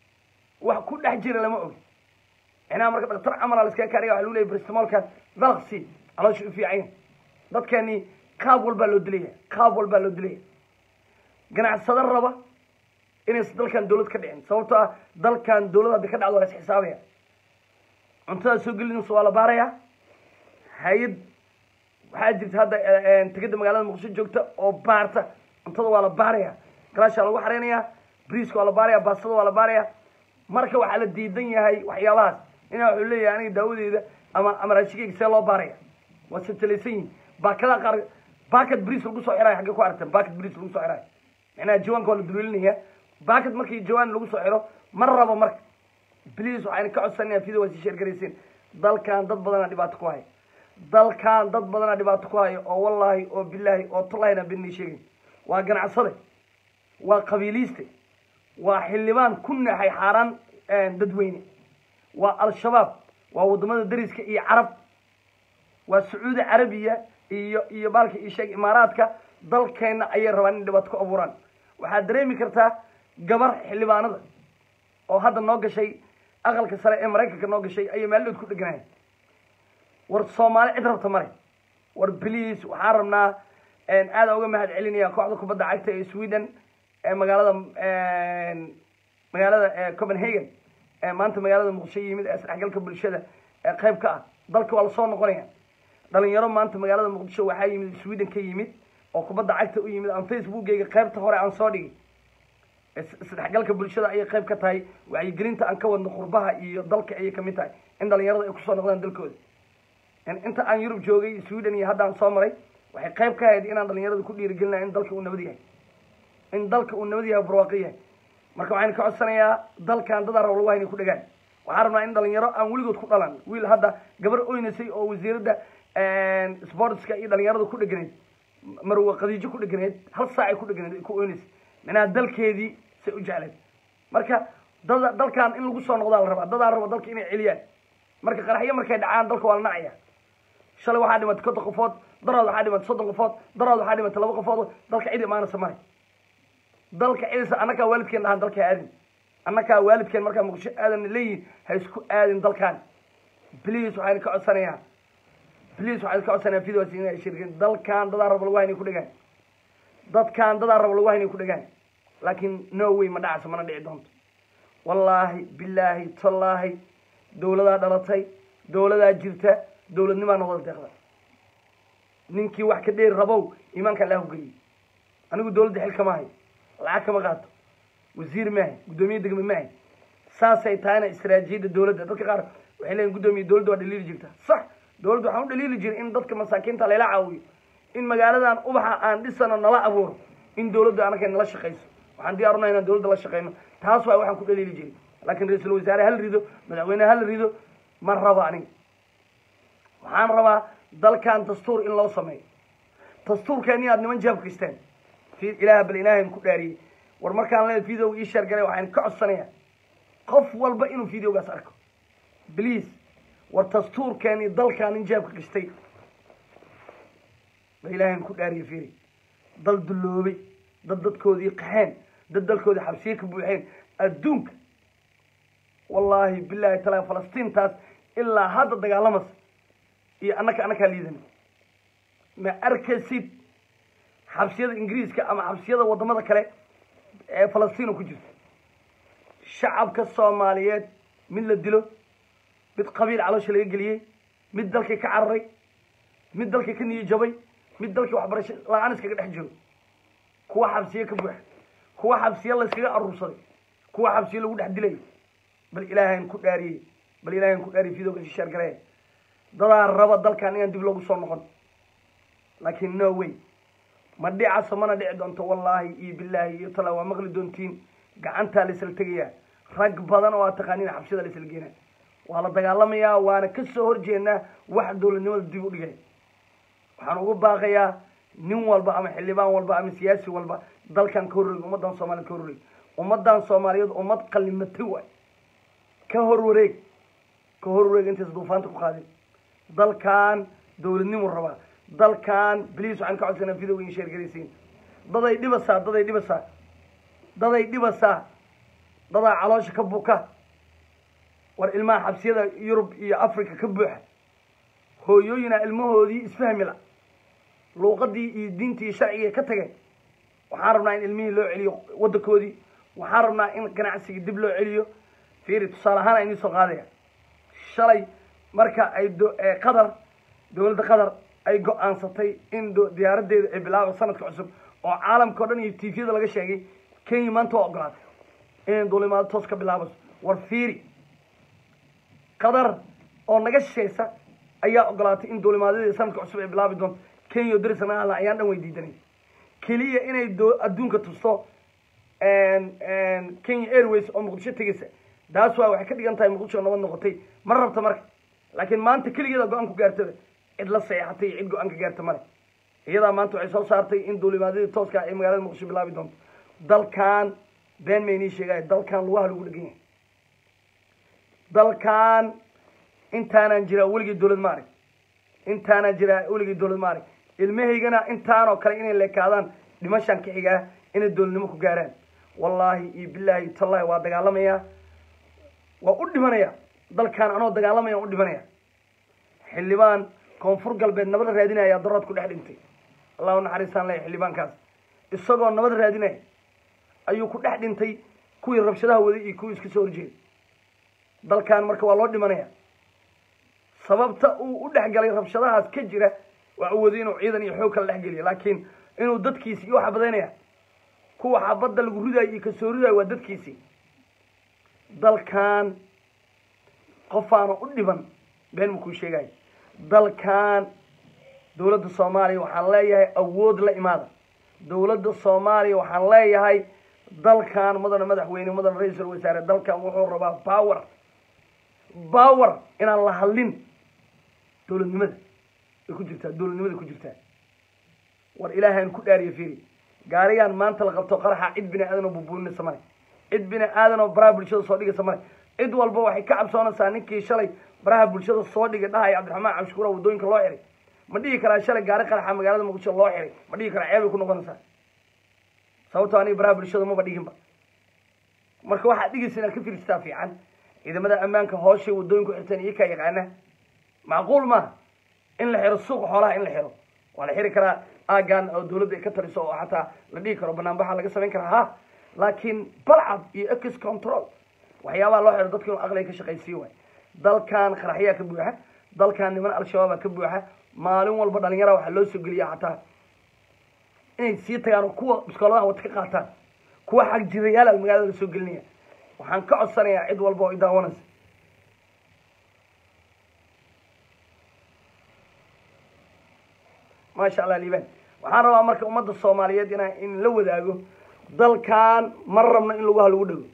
wax ku dhex jira lama ogi micnaha marka dhakhtar camala laskaga kaariya waxa lagu leeyahy barstamolkan valksi caloosha u fiican dadkani qaab walbaa loo dilaya qaab walbaa loo dilaya ganacsado raba inaysan dalkan dawlad ka dhicin sababtoo ah dalkan dawlad haddi ka dhacdo waa la isxisaabaya cuntada soo gelinaysa waa la baaraya hay-ad waxaa jirta hadda tegada magaalada muqdisho joogta oo baarta cuntada waa la baaraya galaashaa lagu xareynayaa briiska waa la baaraya baastada waa la baaraya marka waxaa la diidan yahay waxyaabahaas inaa wuxuu leeyahay aniga daawadeeda ama ama raashigeyga see loo baaraya waa satalaysan yihin baakadaha qaar baakad briis lagu soo xirayo xaggee ku aragteen baakad briis lagu soo xirayo macnaha jawaanka waa la duleelinaya baakad markii jawaan lagu soo xiro ma rabo marka bliis waxayna ka codsanaya video waa sii sheergarayseen dalkan dad badanaa dhibaato ku haya dalkan dad badanaa dhibaato ku haya oo wallaahi oo bilaahi oo tullahina bennii sheegay waa ganacsade waa qabiiliiste waa xildhibaan ku naxay xaaraan dadweyne waa al-shabaab waa waddamada dariska iyo carab waa sacuudi carabiya iyo iyo baalka iyo sheeg imaaraadka dalkeenna ayay rabaan in dhibaato ku abuuraan waxaad dareemi kartaa gabar xildhibaanada oo hadda noo gashay aqalka sare ee maraykanka noo gashay ayay maaldood ku dheganayan war soomaali cid rabta male war bliis waxaan rabnaa aada uga mahad celinaya kooxda kubadda cagta ee sweden ee magaalada magaalada copenhagen ee maanta magaalada muqdisho yimid ee isdhexgalka bulshada ee qayb ka ah dalka waa lasoo noqonaya dhalinyaro maanta magaalada muqdisho waxaa yimid sweden ka yimid oo kubadda cagta u yimid aan facebookgeyga qaybta hore aan soo dhigay isdhexgalka bulshada ayay qayb ka tahay wacyigelinta aan ka wadno qurbaha iyo dalka ayay kamid tahay in dhalinyarada ay kusoo noqdaan dalkooda inta aan yurub joogay sweden iyo haddaan soo maray waxay qayb ka ahayd inaan dhalinyarada ku dhiirigelinaya in dalka uu nabad yahay in dalka uu nabad yahay barwaaqo yahay marka waxaynu ka codsanayaa dalkan dadaa rab lagu hayna ku dhagaan waxaan rabnaa in dhalinyaro aan weligood ku dhalan wiil hadda gabar oynaysay oo wasiiradda sportska iyo dhalinyarada ku dheganayd marwa qadiijo ku dheganayd hal saacay ku dheganayd ay ku oynaysay macnaha dalkeedii say u jecleed marka dada dalkan in lagu soo noqdaa la rabaa dadaa raba dalka inay celiyaan marka qaraxyo markay dhacaan dalka waa la nacaya shalay waxaa dhimatay konton qofood daraad waxaa dhimatay soddon qofood daraad waxaa dhimatay laba qofood dalka cid imaanaysa male dalka cidisa annakaa waalidkeen dhahaan dalka aadin annakaa waalidkeen markaa muqdisho aadan leeyihin ha isku aadin dalkan bliis waxayna ka codsanayaa bliis waxayna ka codsanayaa videos inay shirkin dalkan dadaa raba lagu haynay ku dhagaan dadkan dadaa raba lagu haynay ku dhagaan laakiin no way ma dhacayso mana dhici doonto wallaahi bilaahi tallaahi dawladaa dhalatay dawladaa jirta dawladnimaa noqda deeqda ninkii wax ka dheeri rabow iimaanka allah geliye anigu dawladda xil kama hayo lacag kama qaato wasiir maahay guddoomiye degme maahay saasay tahayna istaraatiijiyadda dawladda dadka qaar waxay leeyihin guddoomiye dawladda waa dhaliili jirta sax dawladda waxaan u dhaliili jiray in dadka masaakiinta layla caawiyo in magaaladan ubaxa aan dhisano nala abuuro in dawladda anaka nala shaqayso waxaan diyaarunaa inaan dawladda la shaqayno taas waay waxaan ku dhaliili jiray laakiin ra-iisul wasaare hala rido madaxweyne hala rido ma rabo aniga waxaan rabaa dalkan dastuur in loo sameeyo dastuurkeeni aad niman jaab kristeen ilaah bal ilaahayn ku dhaariyey war markaan le video ii sheer galay waxaan ka codsanaya qof walba inuu videogaas arko please war dastuurkeeni dalkan nin jaabka kistay bal ilaahayn ku dhaariye fiiri dal dulloobay dad dadkoodii qaxeen dad dalkoodii xabsiye ka buuxeen adduunka wallaahi bilaahi taala falastiintaas ilaa hadda dagaalamas iyo annaka annakaa liidana ma arkaysid xabsiyada ingiriiska ama xabsiyada waddamada kale ee falastiino ku jirta shacabka soomaaliyeed mid la dilo mid qabiil caloosha laga geliyey mid dalkii ka cararay mid dalkii ka niyo jabay mid dalkii waxbarasho la-aan iskaga dhex jiro kuwa xabsiye ka buuxa kuwa xabsiye layskaga aruursaday kuwa xabsiye lagu dhex dilayo bal ilaahayn ku dhaariyey bal ilaahayn ku dhaariyey videoga shisheer galee dadaa raba dalkan inaan dib loogu soo noqon laakiin no way ma dhicaso mana dhici doonto wallaahi iyo bilaahi iyo tala waa maqli doontiin gacantaa laisla tegayaa rag badan oo aad taqaaniin xabsiyada laisla geenaa waa la dagaalamayaa waana ka soo horjeednaa wax dowladnimada dib u dhigay waxaan ugu baaqayaa nin walba ama xildhibaan walba ama siyaasi walba dalkan ka horreeg ummaddan soomaaliyed ka horreeg ummaddan soomaaliyeed ummad qalimatay waay ka horwareeg ka horwareeg intaysa duufaanta ku qaadin dalkan dowladnimu rabaa dalkan bliis waxaan ka codsanaa videoga in sheergaraysiin daday dhibasaa daday dhibasaa daday dhibasaa dadaa caloosha ka buka war ilmaha xabsiyada yurub iyo africa ka buuxa hooyooyinaa ilmahoodii isfahmi la luuqadii iyo diintii iyo sharcigii ka tageen waxaan rabnaa in ilmihii loo celiyo waddankoodii waxaan rabnaa in ganacsigii dib loo celiyo fiiri tusaale ahaan aynii soo qaadaya shalay marka ay qatar dowladda qatar ay go-aansatay in diyaaraddeeda ay bilaabo sanadka cusub oo caalamka o dhan iyo tviyada laga sheegay kenya maanta waa ogolaatay inay duulimaado toos ka bilaabayso war fiiri qatar oo naga shishaysa ayaa ogolaatay in duulimaadyadii sanadka cusub ay bilaabi doonto kenya darisana alla ayaan dhan weydiidanay keliya inay do adduunka tusto kenya airways oo muqdisho tegaysa taas waa waxay ka dhigan tahay muqdisho nabad noqotay ma rabta marka laakiin maanta keligeeda go-aan ku gaartada cid la seexatay iyo cid go-aan ka gaarta male iyadaa maanta waxay soo saartay in duulimaadyadii tooska ay magaalada muqdisho bilaabi doonto dalkan been maynii sheegaya dalkan lugaha lagu dhegan yahay dalkan intaanaan jiraa weligii dowlad ma arag intaanaan jiraa weligii dowlad ma arag ilmahaygana intaanoo kale inay leekaadaan dhimashaan ka xigaa inay dowladnimo ku gaaraan wallaahi iyo bilaahi iyo tallahi waa dagaalamayaa waa u dhimanaya dalkan anoo dagaalamaya u dhimanaya xildhibaan koonfur galbeed nabad raadinaya darood ku dhex dhintay allahu naxariistaan leeya xildhibaankaas isagoo nabad raadinaya ayuu ku dhex dhintay kuwii rabshadaha waday iyo kuwii iska soo horjeeday dalkan marka waa loo dhimanaya sababta uu u dhex galay rabshadahaas ka jira waa u waday inuu ciidan iyo xoog kala dhex geliyo laakiin inuu dadkiisi iyo xabadaynaya kuwa xabadda lagu ridayo iyo kasoo ridayo waa dadkiisii dalkan qofaana u dhiban been makuu sheegayo dalkan dowladda soomaaliya waxaan leeyahay awood la imaada dowladda soomaaliya waxaan leeyahay dalkan mudana madaxweyne mudana ra-iisul wasaare dalkan wuxuu rabaa power power inaan la hadlin dowladnimada ay ku jirtaa dowladnimada ku jirtaa war ilaahaan ku dhaariya fiiri gaarigaan maanta la qabto qaraxa cid bini aadan oo bubuuninaysa male cid bini aadan oo baraha bulshada soo dhigaysa male cid walba waxay ka cabsoonaysaa ninkii shalay baraha bulshada soo dhigay dhahaya cabdiraxmaan cabshukuura waddooyinka loo xiray ma dhihi karaa shalay gaari qaraxa magaalada muqdisho loo xiray ma dhihi karaa ceebay ku noqonaysaa sababtoo aniga baraha bulshada maba dhiginba marka waxaad dhigaysa inaad ka fiirsataa fiican ciidamada ammaanka hooshay waddooyinku xirteen iyo kaa yaqaana macquul maaha in la xiro suuqa xoolaha in la xiro waa la xiri karaa aagan oo dawladda ay ka taliso oo xataa la dhihi karo banaanbaxa laga samayn karaa ha laakiin balcad iyo ex control waxyaabaha loo xiro dadka inuu aqliga ka shaqaysiiyo waay dalkan qaraxyaa ka buuxa dalkan niman al-shabaaba ka buuxa maalin walba dhalinyara waxaa loo soo geliya xataa inay sii tagaan oo kuwa biskooladaha wata ka qaataan kuwa xag jirayaal magaalada la soo gelinaya waxaan ka codsanayaa cid walba oo i daawanaysa maasha allah liban waxaan rabaa marka ummadda soomaaliyeed inaa in la wadaago dalkan ma rabno in lugaha lagu dhego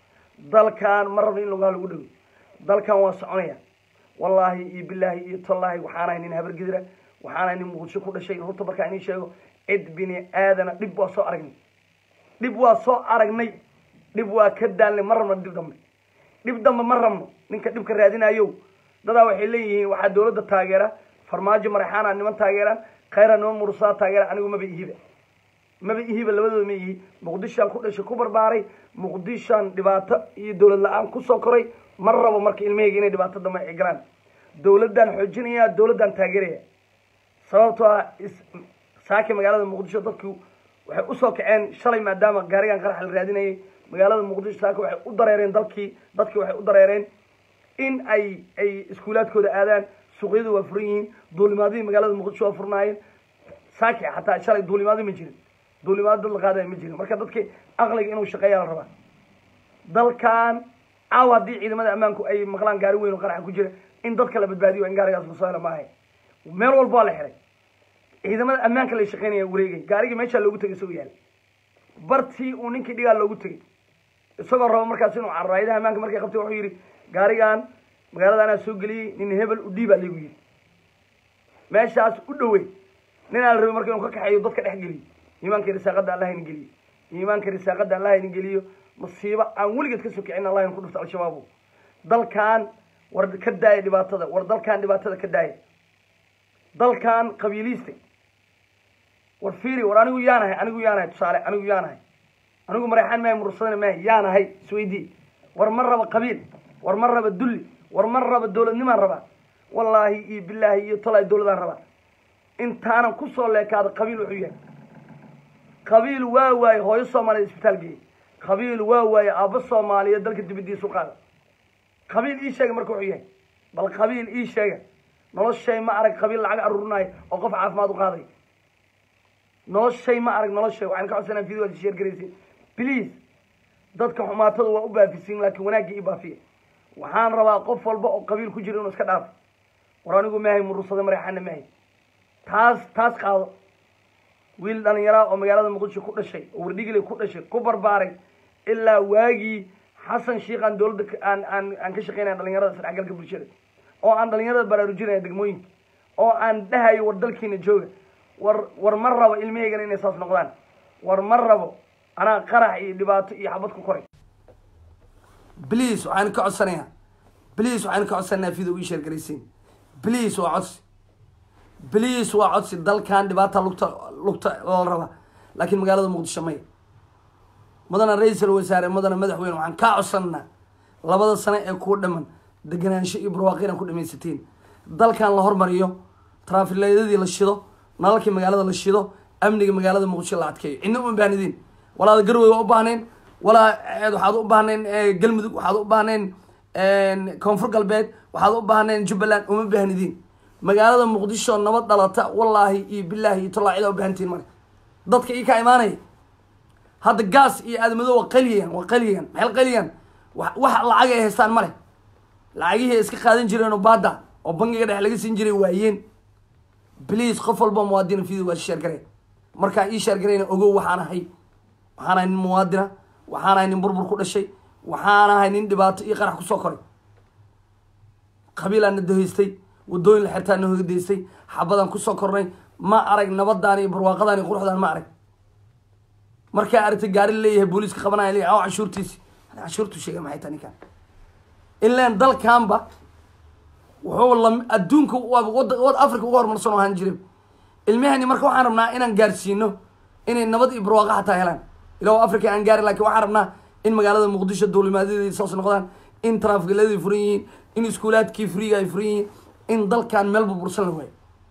dalkan ma rabno in lugaha lagu dhego dalkan waa soconaya wallaahi iyo bilaahi iyo tallaahi waxaanahay nin habargidira waxaanahay nin muqdisho ku dhashay runta markaa inii sheego cid bini aadana dhib waa soo aragnay dhib waa soo aragnay dhib waa ka daalnay ma rabno dhib dambe dhib dambe ma rabno ninka dhibka raadinayo dadaa waxay leeyihiin waxaa dawladda taageera farmaajo maraxaana niman taageeraan khayra niman murusaa taageera anigu maba ihiba maba ihiba labadooda ma ihi muqdishaan ku dhashay ku barbaaray muqdishaan dhibaato iyo dawlad la-aan kusoo koray ma rabo marka ilmahayga inay dhibaato dambe ay galaan dawladdaan xoojinaya dawladdaan taageeraya sababtoo ah saaki magaalada muqdisho dadku waxay usoo kaceen shalay maadaama gaarigan qarax la raadinayay magaalada muqdisho saaki waxay u dareereen dalkii dadkii waxay u dareereen in ay ay iskuulaadkooda aadaan suuqyadu waa furan yihiin duulimaadihii magaalada muqdisho waa furnaayeen saaki xataa shalay duulimaadi ma jirin duulimaado dad la qaadaya ma jirin marka dadki aqliga inuu shaqeeya la rabaa dalkan caawa haddii ciidamada ammaanku ay maqlaan gaari weyn oo qaraxa ku jira in dadka la badbaadiyo in gaarigaas lasoo hela maahay meel walba waa la xiray ciidamada ammaanka la shaqeynaya wareegay gaarigii meeshaa loogu tegay isagoo yaal bartii uu ninkii dhigaa loogu tegay isagoo rabo markaas inuu cararo hayadaha ammaanka markay qabtay wuxuu yidhi gaarigan magaalada anaa soo geliyey nin hebel u dhiibaa laygu yidhi meeshaas u dhowey ninaa la rabay marka inuu ka kaxeeyo dadka dhex geliyo iimaanka risaaqada allah ina geliyo iimaanka risaaqada allah ina geliyo masiibo aan weligeed ka sokicin allah ina ku dhufto al-shabaabo dalkan war ka daaya dhibaatada war dalkan dhibaatada ka daaya dalkan qabiiliistay war fiiri war anigu yaanahay anigu yaanahay tusaale anigu yaanahay anigu mareexaan maahay mursadana maahay yaanahay isweydii war ma raba qabiil war ma raba dulli war ma raba dawladnimaan rabaa wallaahi iyo bilaahi iyo tolay dawladaan rabaa intaanan kusoo leekaada qabiil wuxuu yahay qabiil waa waaye hooyo soomaaliyeed isbitaal geeyey qabiil waa waaye aabbo soomaaliyeed dalka dibadiisa u qaada qabiil ii sheega marka wuxuu yahay bal qabiil ii sheega noloshay ma arag qabiil lacag aruurinaayo oo qof caafimaad u qaaday noloshay ma arag noloshay waxaan ka codsanaa video sheer garaysin please dadka xumaatada waa u baafisiin laakiin wanaagga ii baafiya waxaan rabaa qof walba oo qabiil ku jira inuu iska dhaafo war anigu maahay murursada mareexaana maahay taas taas qaado wiil dhalinyaraa oo magaalada muqdisho ku dhashay oo wardhigile ku dhashay ku barbaaray ilaa waagii xasan sheikh aan dowladda ka- aan aan aan ka shaqeynaya dhalinyarada isdhexgalka bulshada oo aan dhalinyarada baraarujinaya degmooyinka oo aan dhahayo war dalkiina jooga war war ma rabo ilmahaygana inay saas noqdaan war ma rabo anaa qarax iyo dhibaato iyo xabad ku koray bliis waxaan ka codsanayaa bliis waxaan ka codsanayaa video ii sheergaraysiin bliis waa codsi bliis waa codsi dalkan dhibaata lugta lugta la raba laakiin magaalada muqdisho maya mudana ra-iisul wasaare mudana madaxweyne waxaan kaa codsananaa labada sano ee kuu dhaman deganaansho iyo barwaaqo inaan ku dhamaysatiin dalkan la hormariyo traafileedyadii la shido nalalkii magaalada la shido amniga magaalada muqdisho la adkeeyo cidna uma baahnidiin walaada garwey waa u baahneen walaa eed waxaad u baahneen eh, galmudug waxaad u baahneen koonfur galbeed waxaad u baahneen jubbaland uma baahnidiin magaalada muqdisho nabad dhalata wallaahi iyo bilaahi iyo tollaa cida u baahantiin male dadka ii ka imaanaya hadda gaas iyo aadamado waa qaliyan waa qaliyan maxay qaliyan wax wax lacag ay haystaan male lacagihii ay iska qaadan jireen oo baada oo bangiga dhexe laga siin jiray waayeen bliis qof walba muwaadina video waa sheer garee markaa ii sheer gareyna ogow waxaan ahay waxaan ahay nin muwaadina waxaan ahay nin burbur ku dhashay waxaan ahay nin dhibaato iyo qarax kusoo koray qabiilaan na dahaystay wadooyin la xirtaan na hogadaystay xabadaan kusoo kornay ma arag nabadaan iyo barwaaqadaan iyo quruxdaan ma arag markaa aragtay gaari leeyahay booliiska qabanaya leeyahay aw canshuurtiisi ani canshuurtu sheega maxay tahay ninkan ilaan dalkanba wuxuu la adduunka waa wada wad africa uga horumarsan oo ahaan jiray ilmahani marka waxaan rabnaa inaan gaarsiino inay nabad iyo barwaaqo xataa helaan ilaw africa aan gaari laakiin waxaan rabnaa in magaalada muqdisho duulimaadyadii saas noqdaan in traafikiladii furan yihiin in iskuulaadkii friga ay furan yihiin in dalkan meel burbursan la waayo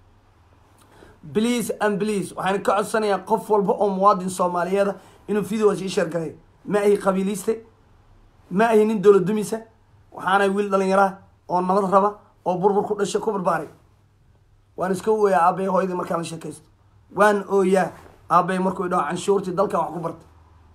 please and please waxaan ka codsanayaa qof walba oo muwaadin soomaaliyeeda inuu videos ii sheer gareeyo ma ahi qabiiliste ma ahi nin dowlad dumisa waxaanahay wiil dhalinyaraa oo nabad raba oo burbur ku dhashay ku barbaaray waan iska ooyaa aabay hooyadii markaan la sheekaysto waan ooyaa aabay markuu idhaho canshuurtii dalkan wax ku bartay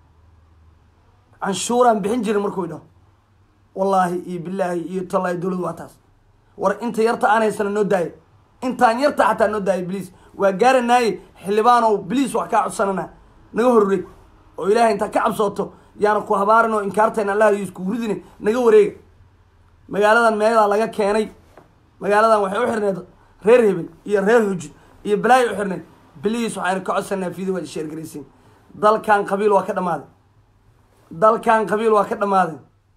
canshuuraan bixin jirin markuu idhaho wallaahi iyo bilaahi iyo tallaahi dowladu waa taas war inta yarta aan haysana noo daayo intaan yarta xataa noo daayo bliis waa gaaranaaye xildhibaanow bliis wax kaa codsanana naga horreeg oo ilaahay intaa ka cabsooto yaana ku habaarin oo inkaartayna allah iyo isku ridine naga wareega magaaladan meeladaa laga keenay magaaladan waxay u xirneed reer hebel iyo reer xuji iyo balaayo u xirneed bliis waxaynu ka codsanaa video waad sheergaraysiin dalkan qabiil waa ka dhamaaday dalkan qabiil waa ka dhamaaday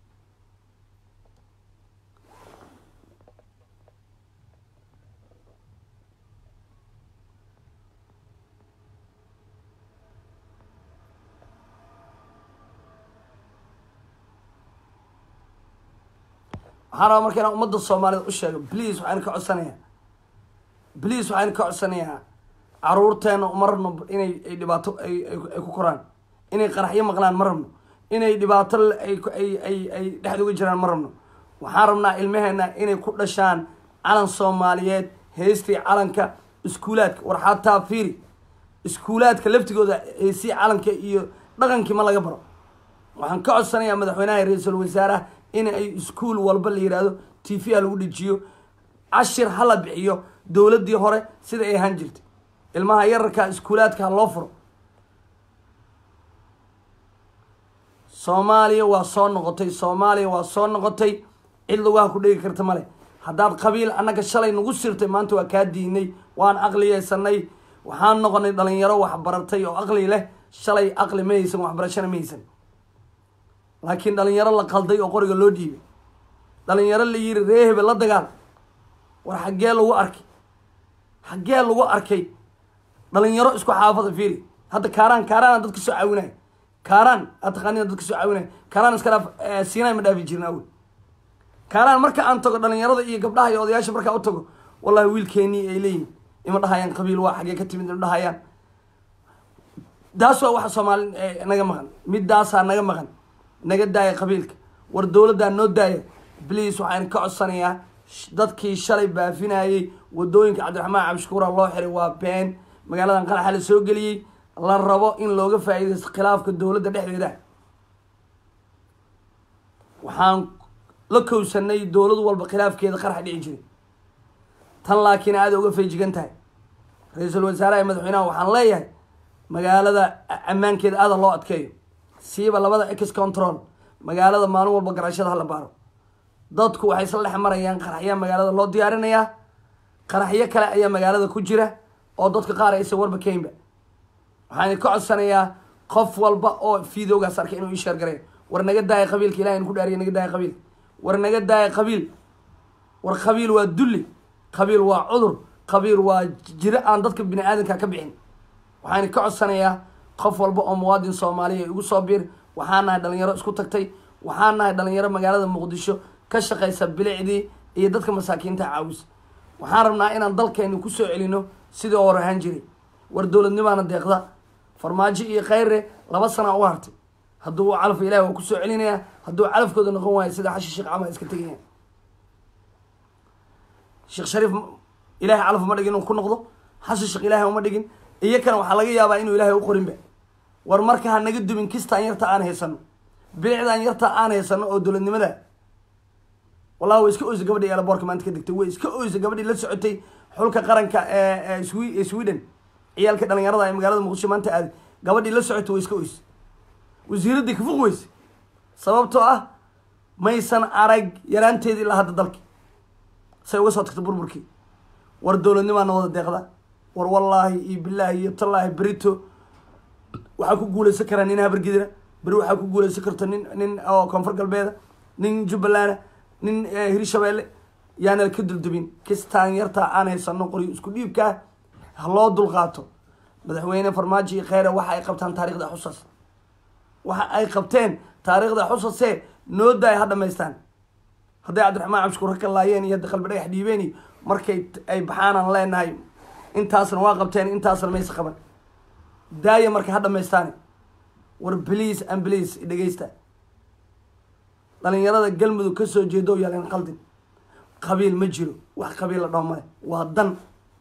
waxaan rabaa marka inaan ummadda soomaalida u sheego please waxaan ka codsanayaa please waxaan ka codsanayaa caruurteena uma rabno inay ay dhibaato ay ay- ay ku koraan inay qaraxyo maqlaan ma rabno inay dhibaato l- ay ku- ay ay ay dhexda uga jiraan ma rabno waxaan rabnaa ilmaheena inay ku dhashaan calan soomaaliyeed heystii calanka iskuulaadka war xataa fiiri iskuulaadka laftigooda heystii calanka iyo dhaqankii ma laga baro waxaan ka codsanayaa madaxweynaha iyo ra-iisul wasaaraha in ay iskuul walba la yidhaahdo t v ha lagu dhejiyo cashir ha la bixiyo dowladdii hore sida ay ahaan jirtay ilmaha yararka iskuulaadka ha loo furo soomaaliya waa soo noqotay soomaaliya waa soo noqotay cid lugaha ku dhegi karta male haddaad qabiil annaga shalay nagu sirtay maanta waa kaa diinay waan aqliyeysanay waxaan noqonay dhalinyaro waxbaratay oo aqli leh shalay aqli ma haysan waxbarashana ma haysan laakiin dhalinyaro la qalday oo qoriga loo dhiibay dhalinyaro la yiri ree hebel la dagaal war xaggee lagu arkay xaggee lagu arkay dhalinyaro isku xaafada fiiri hadda kaaraan kaaraana dadka soo caawinaya kaaraan aad taqaanina dadka soo caawinaya kaaraan iska dhaaf eh, siinay ma dhaafi jirin awel kaaraan marka aan tago dhalinyarada iyo gabdhaha iyo odayaasha markaa u tago wallahi wiilkeenii ay leeyihin ima dhahayaan qabiil waa xaggee ka timid ima dhahayaan taas waa waxa soomaali eh, naga maqan midaasaa naga maqan naga daaya qabiilka war dowladdaa noo daaya bliis waxaan ka codsanayaa sh- dadkii shalay baafinayey wadooyinka cabdiraxmaan cabdishakuura loo xiray waa been magaaladan qaraxa la soo geliyey la rabo in looga faa'iidaysto khilaafka dowladda dhexdeeda waxaan la kowsanay dowlad walba khilaafkeeda qarax dhici jiray tan laakiin aada uga feejigan tahay ra-iisul wasaaraha madaxweynaha waxaan leeyahay magaalada ammaankeeda aada loo adkeeyo siiba labada ex control magaalada maalin walba garashada hala baaro dadku waxay isla dhex marayaan qaraxyaa magaalada loo diyaarinayaa qaraxyo kale ayaa magaalada ku jira oo dadka qaar aysan warba keynba waxaan ka codsanayaa qof walba oo videogaas arkay inuu ii sheer gareeyo war naga daaya qabiilka ilahay in ku dhaariya naga daaya qabiilka war naga daaya qabiil war qabiil waa dulli qabiil waa cudur qabiil waa jiro aan dadka bini aadanka ka bixin waxaan ka codsanayaa qof walba oo muwaadin soomaaliya igu soo biir waxaan nahay dhalinyaro isku tagtay waxaan nahay dhalinyaro magaalada muqdisho ka shaqaysa bilicdii iyo dadka masaakiinta caawisa waxaan rabnaa inaan dalkeenu kusoo celino sidii hor ahaan jiray war dowladnimaana deeqda farmaajo iyo khayre laba sana u hartay hadduu u calafka ilahi waa kusoo celinaya hadduu calafkooda noqon waayo sida xashi sheekh camal iska tegaya sheekh shariif ilahay calaf uma dhigin inuu ku noqdo xashi sheekh ilaahay uma dhigin iyakana waxaa laga yaabaa inuu ilaahay u qorinba war marka ha naga dumin kistaan yarta aan haysano bilicdaan yarta aan haysano oo dowladnimada wallahi way iska oysa gabadhii eelaboorka maanta ka degtay way iska oysa gabadhii la socotay xulka qaranka ee swe sweden ciyaalka dhalinyarada ee magaalada muqdisho maanta aaday gabadhii la socotay way iska oysa wasiiraddii kafuq weyse sababtoo ah maysan arag yaraanteedii ilaa hadda dalki say uga soo tagta burburkii war dowladnimaana wada deeqda war wallaahi iyo bilaahi iyo tallaahi berito waxaa ku guuleysan karaa nin habargidira beri waxaa ku guuleysan karta nin nin oo koonfur galbeeda nin jubbaland nin hirshabeelle yaana ka duldubin kistaan yartaa aan haysano qoryo isku dhiibkaa ha loo dulqaato madaxweyne farmaajo iyo kheyre waxa ay qabtaan taarikhda xusas waxa ay qabteen taariikhda xusase noo daay ha dhamaystaan hadday cabdiraxmaan cabshukuur ka laayeen iyo hadda qalbi dhagax dhiibeen iyo markay ay baxaanaan leenahay intaasna waa qabteen intaasna mayse qaban daaya marka ha dhamaystaan war bliis an bliis dhegeysta dhalinyarada galmudug kasoo jeedo yaalan qaldin qabiil ma jiro wax qabiil la dhaho male waa dan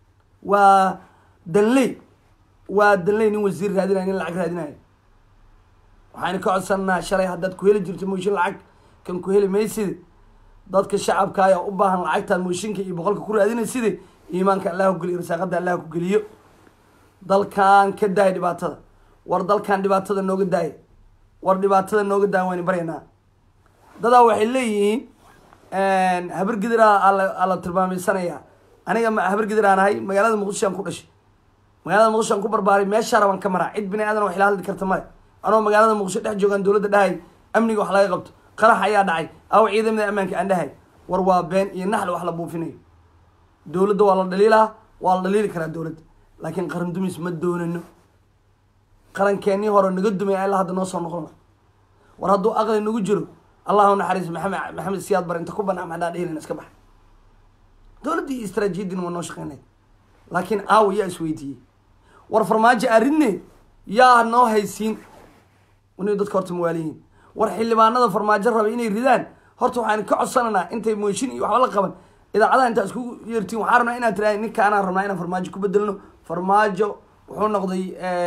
waa danley waa danley nin wasiir raadinayo nin lacag raadinayo waxayna ka codsanaa shalay haddaad ku heli jirto mooshin lacag kan ku heli mayside dadka shacabka ayaa u baahan lacagtaad mooshinka iyo boqolka ku raadinayside iimaanka allah ku geliyo rasaaqada allah ku geliyo dalkan ka daaya dhibaatada war dalkan dhibaatada nooga daaya war dhibaatada nooga daaya waynu baryaynaa dadaa waxay leeyihiin habar gidiraa ala tilmaameysanaya aniga habar gidiraan ahay magaalada muqdisho aan ku dhashay magaalada muqdisho aan ku barbaaray meeshaa rabaan ka maraa cid bini aadan wax ila hadli karta male anoo magaalada muqdisho dhex joogaan dowladda dhahay amniga wax laga qabto qarax ayaa dhacay aw ciidamada ammaanka aan dhahay war waa been iyo naxli wax la buufinayo dowladda waa la dhaliilaa waa la dhaliili karaa dowladda laakiin qaran dumis ma doonano qarankeenii hore naga dumay ilaa hadda noo soo noqon war hadduu aqli nagu jiro allahu naxariis maxamed maxamed siyaad bar inta ku banaa maxaa dhihilan iska bax dowladdii istraatiijiyadina waa noo shaqeynay laakiin aawa yaa isweydiiyey war farmaajo arrinne yaa noo haysiin inay dadka horta mawaaliyiin war xildhibaanada farmaajo rabay inay ridaan horta waxaan ka codsananaa intay mooshin iyo waxba la qaban idaacadaha intaa iskugu yeertiin waxaa rabnaa inaad tirahay ninka anaan rabnaa inaan farmaajo ku bedelno farmaajo wuxuu noqday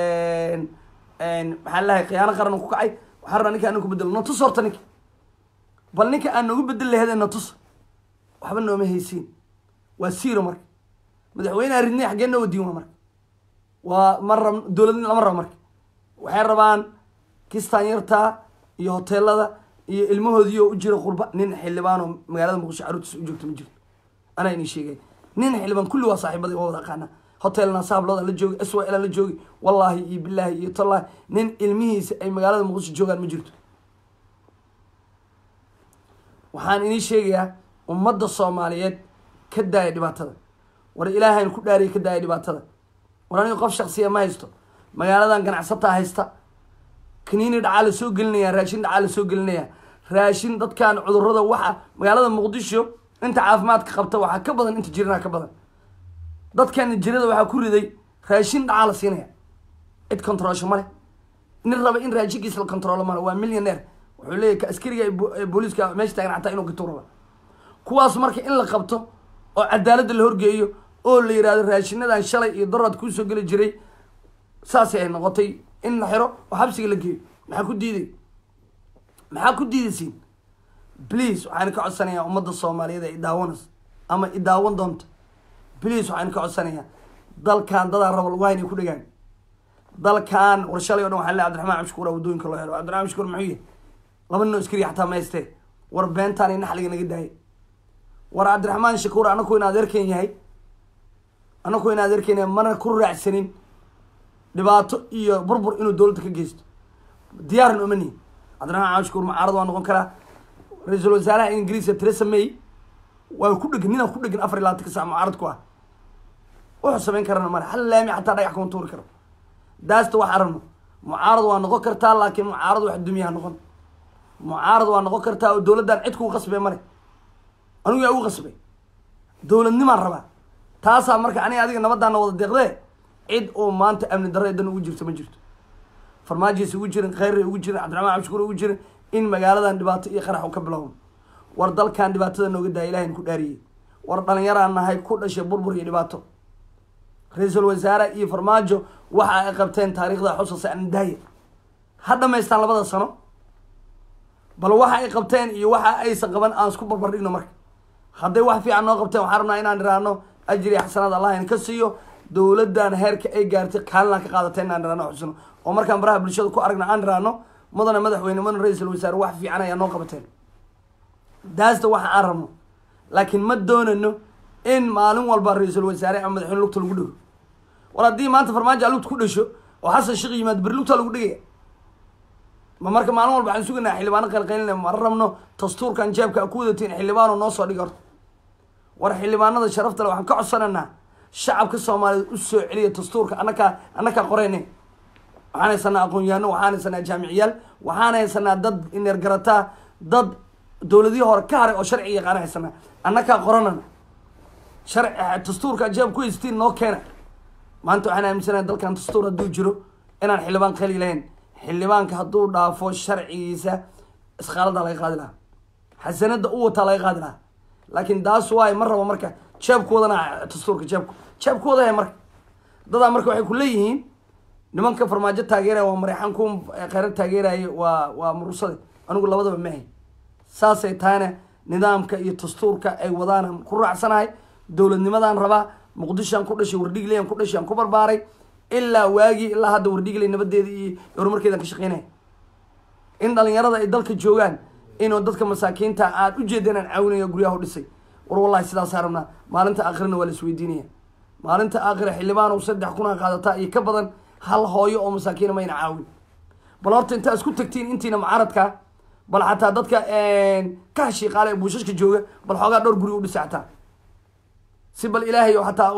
maxaa lahay khiyaano qaran ku kacay waxaan rabnaa ninka anaan ku bedelno natus horta ninka bal ninka aan noogu bedel laheedee natus waxba nooma haysiin waa siiro marka madaxweyneha ridnay xaggee noo wadiin waa marka waa ma rab dowlad lama rabo marka waxay rabaan kistaan yarta iyo hoteelada iyo ilmahoodii oo u jira qurba nin xildhibaan oo magaalada muqdisho caruurtiisa u joogto ma jiro anaa inii sheegay nin xildhibaan kulli waa saaxiibadii waa wada aqaana hotelna saablooda la joogi s y l la joogi wallaahi iyo bilaahi iyo tallaahi nin ilmihiisa ay magaalada muqdisho joogaan ma jirto waxaan inii sheegayaa ummadda soomaaliyeed ka daaya dhibaatada war ilaahayn ku dhaariya ka daaya dhibaatada war aniga qof shaksiya ma haysto magaaladan ganacsataa haysta kaniini dhacaa la soo gelinaya raashin dhacaa la soo gelinaya raashin dadkan cudurada waxa magaalada muqdisho inta caafimaadka qabta waxaa ka badan inta jirana ka badan dadkan jirada waxaa ku riday raashin dhacaa la siinaya cid controlsho male nin raba in raashinkiisa la controlo male waa millionaire wuxuu leeyahy ka askariga ee booliiska meesha taagan xataa inuu gatuu raba kuwaas marka in la qabto oo cadaaladda la horgeeyo oo la yihahdo raashinadan shalay iyo daraad kuusoo geli jiray saasay ay noqotay in la xiro oo xabsiga la geeyo maxaa ku diiday maxaa ku diidaysiin please waxaan ka codsanayaa ummadda soomaaliyeed ee idaawanas ama idaawan doonta please waxaan ka codsanayaa dalkan dadaa raba lagu haynay ku dhegaan dalkan war shalay o dhan waxaa le cabdiraxmaan cabshukuur waddooyinka loo helo cabdiraxmaan cabshukuur muxuu yahay laba nin oo iskariya xataa ma haystee war beentaan iyo naxliga naga daayay war cabdiraxmaan shakuur anaku in adeerkan yahay anaku in adeerkan yahay mana ku raacsanin dhibaato iyo burbur inuu dowladda ka geysto diyaaran uma nihin cabdiraxmaan cabshukuur mucaarad waa noqon karaa ra-iisul wasaaraha ingiriiska theresa may waa ku dhegan ninaan ku dhegan afar iyo labaatanka sac mucaarad ku ah wuxuu samayn karana male hal laami xataa dhagax kuma tuuri karo daasta wax aragno mucaarad waa noqon kartaa laakiin mucaarad wax dumiyaha noqon mucaarad waa noqon kartaa oo dowladdan cid kugu qasbay male anigu yaa ugu qasbay dowladnimaan rabaa taasaa marka aniga adiga nabadaana wada deeqdee cid oo maanta amni darro dan ugu jirto ma jirto farmaajiis ugu jirin khayray ugu jirin cabdiraxmaan cabshukuur ugu jirin in magaaladan dhibaato iyo qarax u ka bilowno war dalkan dhibaatada nooga daaya ilahin ku dhaariyey war dhalinyaraan nahay ku dhashay burbur iyo dhibaato ra-iisul wasaare iyo farmaajo waxa ay qabteen taariikhda xusase andaaya ha dhamaystaan labada sano bal waxa ay qabteen iyo waxa aysan qaban aan isku barbar dhigno marka hadday wax fiican noo qabteen waxaan rabnaa inaan iraahno ajri xasanaad allah in ka siiyo dowladdan heerka ay gaartay kaalinaan ka qaadatay inaan iraahno xusno oo markaan baraha bulshada ku aragna aan iraahno mudana madaxweyne mudana ra-iisul wasaare wax fiican ayaa noo qabateen daasta waxa aan rabno laakiin ma doonano in maalin walba ra-iisul wasaare ama madaxweyne lugta lagu dhego war haddii maanta farmaajo a lugta ku dhasho oo xasan sheekh yimaad beri lugtaa lagu dhegaya ma marka maalin walba waxaan suganaa xildhibaano qalqaylina mara rabno dastuurkan jeebka a ku wadatiin xildhibaano noo soo dhig horta war xildhibaanada sharafta le waxaan ka codsananaa shacabka soomaaliyeed u soo celiya dastuurka annakaa annakaa qoreyne waxaan haysanaa aqoon-yahano waxaan haysanaa jaamiciyaal waxaan haysanaa dad ineergarataa dad dowladihii hore ka haray oo sharci yaqaana haysanaa annakaa qoranana sharci dastuurka jeeb ku haystiin noo keena maanta waxaan aaminsanahay dalkan dastuur hadduu jiro inaan xildhibaan qali lahayn xildhibaanka hadduu dhaafo sharcigiisa iskaalada laga qaadi lahaa xasanada u wataa laga qaadi lahaa laakiin taas waay ma rabo marka jeebkoodana dastuurka jeebku jeebkooda hay marka dadaa marka waxay ku leeyihiin nimanka farmaajo taageeraya waa mareexan ku kheyrar taageeraya waa waa murursade anigu labadaba mahay saasay tahayna nidaamka iyo dastuurka ay wadaan ku raacsanahay dowladnimadaan rabaa muqdishoan ku dhashay wardhigleyan ku dhashay aan ku barbaaray ilaa waagii ilaa hadda wardhigley nabadeeda iyo horumarkeedan ka shaqeynaya in dhalinyarada ay dalka joogaan inuu dadka masaakiinta aad ujeeda inaan caawinayo guryaha u dhisay war wallahi sidaasaa rabnaa maalinta aakhirana waa la isweydiinaya maalinta aakhira xildhibaan oo saddex kuna qaadataa iyo ka badan hal hooyo oo masaakiina mayna caawin bal horta intaa isku tagtiin intiina mucaaradka bal xataa dadka ka hashiiqaala ee buushashka jooga bal xoogaa dhowr guri u dhisa xataa si bal ilaahay oo xataa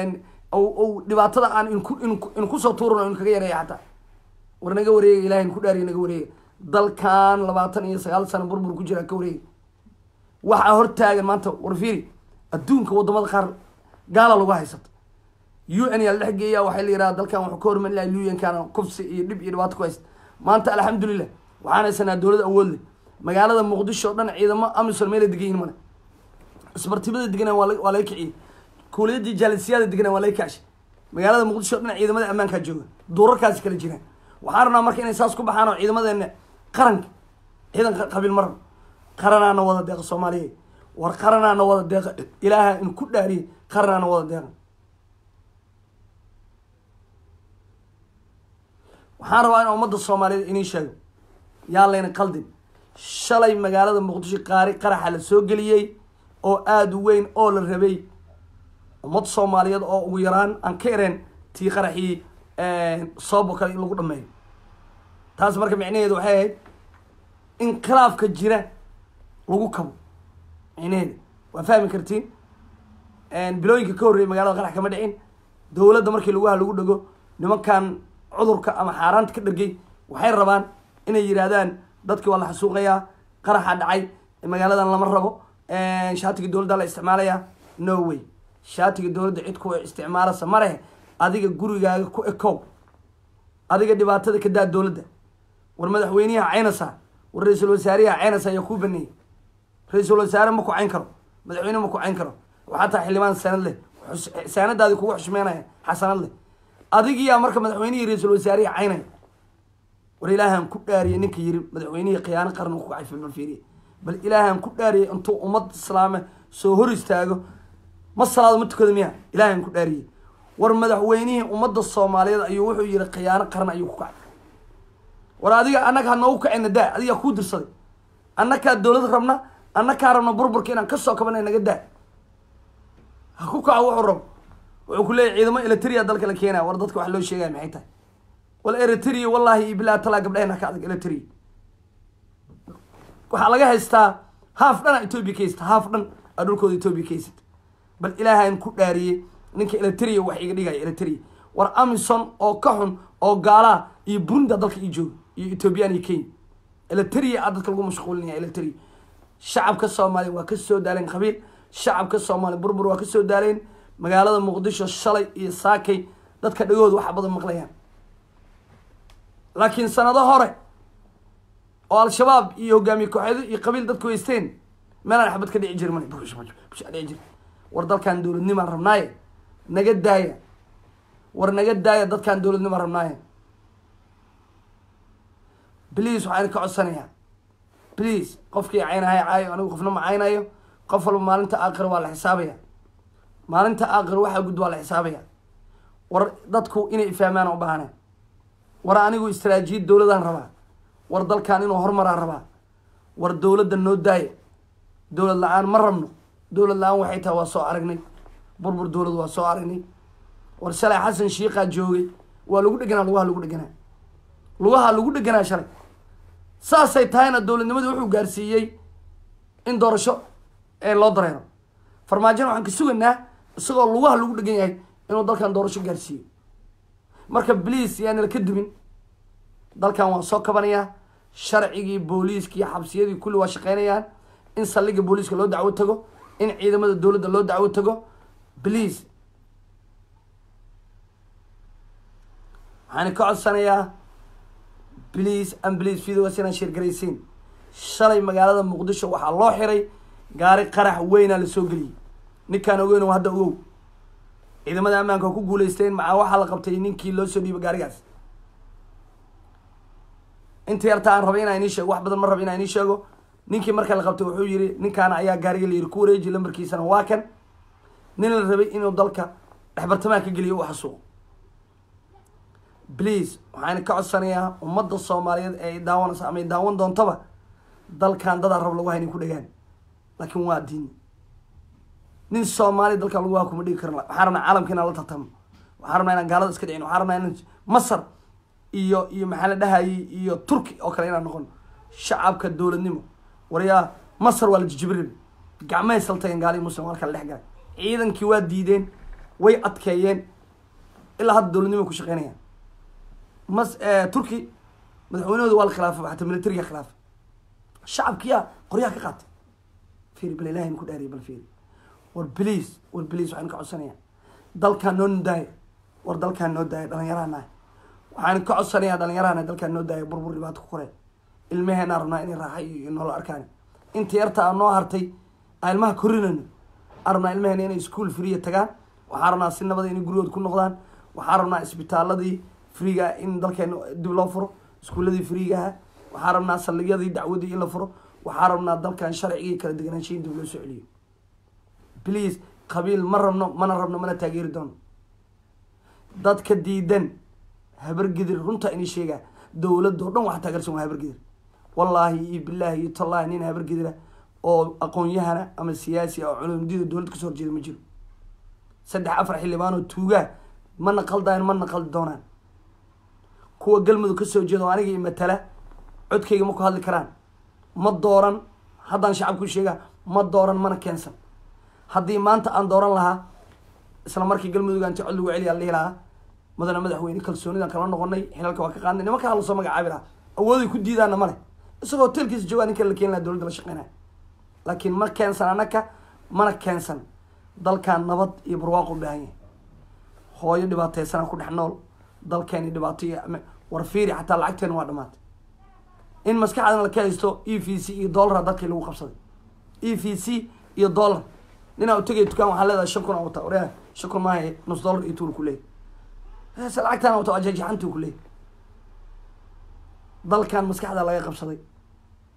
uu dhibaatada aan inku inkusoo tuurano in kaga yareeya xataa war naga wareega ilahay in ku dhaariya naga wareega dalkan labaatan iyo sagaal sano burbur ku jira ka wareega waxaa hortaagan maanta war fiiri adduunka wadamada qaar gaala lagu haysata u n yaa la dhex geeya waxay la yidhaha dalkan wuxuu ka hormari lahay luyankan kufsi iyo dhib iyo dhibaato ku haysta maanta alxamdulilah waxaan haysanaa dowlad awood leh magaalada muqdisho o dhan ciidamo amisom meela degan yihin male isbartibada deganaan waa waa laga kiciyey kuuliyadii jaalisiyaada deganaan waa laga kacshay magaalada muqdisho o dhan ciidamada ammaankaa jooga duurarkaasi kala jiraan waxaan rabnaa marka inay saas ku baxaan oo ciidamadeena qaranka ciidan qabiil ma rabo qaranaana wada deeqa soomaaliya war qaranaana wada deeqa ilaaha in ku dhaariye qaranaana wada deeqa waxaan rabaa in ummadda soomaaliyeed inii sheego yaa layna qaldin shalay magaalada muqdisho qaari qaraxa la soo geliyey oo aada u weyn oo la rabay ummad soomaaliyeed oo ugu yaraan aan ka ereen tii qaraxii soobo kale in lagu dhameeyo taas marka micnaheedu waxay ahayd inqilaafka jira lagu kabo micnaheeda waa fahmi kartiin bilooyinka ka horreeyay magaalada qarax kama dhicin dowladda markii lagu ha lagu dhego nimankan cudurka ama xaaraanta ka dhergay waxay rabaan inay yidhaahdaan dadki waa la xasuuqayaa qaraxa dhacay magaaladan lama rabo shaatiga dowladda la isticmaalaya no way shaatiga dowladda cid ku isticmaalasa marehe adiga gurigaaga ku ekow adiga dhibaatada ka daa dowladda war madaxweynaha caynasa war ra-iisul wasaariyaha caynasa ayaa kuu baneeyay ra-iisul wasaare ma ku cayn karo madaxweyne ma ku cayn karo waxaa taa xildhibaan sanad leh saanadaadi kugu xushmeynaya xasanad leh adigiyaa marka madaxweynihii ra-iisul wasaariya caynaya war ilaahan ku dhaariyay ninka yiri madaxweynihii khiyaano qaran ku kacay filmal fiiriye bal ilaahan ku dhaariyay intuu ummad islaame soo hor istaago ma salaado ma tukado miya ilaahan ku dhaariyey war madaxweynihii ummadda soomaaliyeed ayuu wuxuu yihi khiyaano qaran ayuu ku kacay war adiga annaga ha noogu kacayna daa adiga kuu dirsaday annakaa dowlad rabna annakaa rabna burburka inaan kasoo kabana naga daa ha ku kaco wuxuu rabo wuxuu ku leeyahy ciidamo eritrea dalka la keenaya war dadka wax loo sheegaya maxay tahay wal eritrea wallahi iyo bilahi talaa gabdhahena ka adag eritrea waxaa laga haystaa haaf dhan a ethoobia ka haysata haaf dhan aa dhulkooda ethoobia ka haysata bal ilaahan ku dhaariyey ninka eritrea wax iga dhigaya eritrea war amison oo ka xun oo gaalaa iyo burundi dalka ii jooga iyo ethoobiyan iyo kenya eritrea a dadka lagu mashquulinaya eritrea shacabka soomaaliya waa kasoo daaleen qabiil shacabka soomaaliya burbur waa kasoo daaleen magaalada muqdisho shalay iyo saakay dadka dhagooda waxa badan maqlayaan laakiin sanado hore oo al-shabaab iyo hogaamiye kooxeedo iyo qabiil dadku haysteen meelaan xabad ka dhici jiri mal dhici jiri war dalkan dowladnimaan rabnaaye naga daaya war naga daaya dadkan dowladnimaan rabnaaye please waxaan ka codsanayaa please qofkii caynahay caayo anigu qofna ma caynayo qof walba maalinta aakhir waa la xisaabaya maalinta aakhir waxaa gud waa la xisaabaya war dadku inay ifahmaan u baahane war anigu istaraatiijiyad dowladaan rabaa war dalkan inuu horumaraan rabaa war dowladda noo daaya dowlad la-aan ma rabno dowlad la-aan waxay tahay waa soo aragnay burbur dowlad waa soo aragnay war shalay xasan shiikaa joogay waa lagu dheganaa lugaha lagu dheganaa lugaha lagu dheganaa shalay saasay tahayna dowladnimadii wuxuu gaarsiiyey in doorasho loo dareero farmaajona waxaan ka sugaynaa isagoo lugaha lagu dhegan yahay inuu dalkan doorasho gaarsiiyo marka bliis yaanala ka dumin dalkan waan soo kabanayaa sharcigii booliiskii xabsiyadii kulli waa shaqeynayaan in saldhiga booliiska loo dacwo tago in ciidamada dowladda loo dacwo tago bliis waxaan ka codsanayaa bliis an bliis videos inaan sheergaraysiin shalay magaalada muqdisho waxaa loo xiray gaari qarax weynaa lasoo geliyey ninkaan ogeyn oo hadda ogow ciidamada ammaanka oo ku guuleysteen macaa waxaa la qabtay ninkii loo soo dhiibay gaarigaas inta yarta aan rabay inaa inii sheego wax badan ma raba inaa inii sheego ninkii marka la qabtay wuxuu yihi ninkaana ayaa gaariga la yiri ku wareeji lambarkiisana waa kan nin la rabay inuu dalka dhexbartamaha ka geliyo u xasuuqo please waxaan ka codsanayaa ummadda soomaaliyeed ee daawanaysa ama ay daawan doontaba dalkan dadaa rab lagu haynin ku dhagaan laakiin waa diin nin soomaali dalkan lagu waa kuma dhigi karin waxaan rabnaa caalamka inaan la tartamo waxaan rabnaa inaan gaalada iska dhicin waxaan rabnaa inaan masar iyo iyo maxaa la dhahayay iyo turki oo kale inaan noqono shacabka dowladnimo waryaa masar waa la jijibiri gacmahay saltageen gaalihi muslim waa kala dhex galay ciidankii waa diideen way adkeeyeen ilaa hadda dowladnimo ku shaqeynayaan mas turki madaxweynahooda waa la khilaafay xataa militariga khilaafay shacabkiyaa qoryaha ka qaatay fiiri bal ilahay ku dhaariya bal fiiri war bliis war bliis waxaan ka codsanayaa dalkaan noo daaya war dalkaan noo daaya dhalinyarahanahay waxaan ka codsanayaa dhalinyarahana dalkaan noo daaya burbur dhibaato ku koreen ilmaheenaa rabnaa inay raaxa iyo noola arkaan inta yarta aa noo hartay aan ilmaha korinayno aan rabnaa ilmaheena inay ischool freeya tagaan waxaan rabnaa si nabada inay gurigooda ku noqdaan waxaan rabnaa isbitaaladii freega in dalkeena dib loo furo iskuuladii freegaha waxaan rabnaa saldhigyadii dacwadii in la furo waxaan rabnaa dalkan sharcigii kala deganaansha in dib loo soo celiyo please qabiil ma rabno mana rabno mana taageeri doono dadka diidan habargidir runta inay sheegaa dowladda oo dhan waxa taageersan waa habargidir wallaahi iyo bilaahi iyo tallaahi nin habargidira oo aqoon-yahana ama siyaasi oo culumdida dowladda kasoo horjeeda ma jiro saddex afar xildhibaan oo tuugaa mana qaldaan mana qaldi doonaan kuwa galmudug kasoo jeeda oo aniga matala codkayga ma ku hadli karaan ma dooran haddaan shacabku sheegaa ma dooran mana keensan haddii maanta aan dooran lahaa isla markii galmudug aanti cod lagu celiyaa la dhihi lahaa mudane madaxweyne kalsoonidan kala noqonay xilalka waa ka qaadnay niman kala lasoo magacaabi lahaa awooday ku diidaana male isagoo hotelkiisa joogaa ninka la keeni laha dowladda la shaqeynaya laakiin ma keensan anaka mana keensan dalkan nabad iyo barwaaqo u baahan yahay hooyo dhibaateysanaa ku dhex nool dalkeeni dhibaato iyo war fiiri xataa lacagteena waa dhamaatay in maskaxdana la ka haysto e v c iyo dollara dalkii lagu qabsaday e v c iyo dollar ninaa u tegay dukaan waxaa leedahay shan kun a wata orea shan kun maaha nus dollar iyo tuul kuleeyay se lacagtaana wata waa jajaxantuu kuleeyay dalkan maskaxda laga qabsaday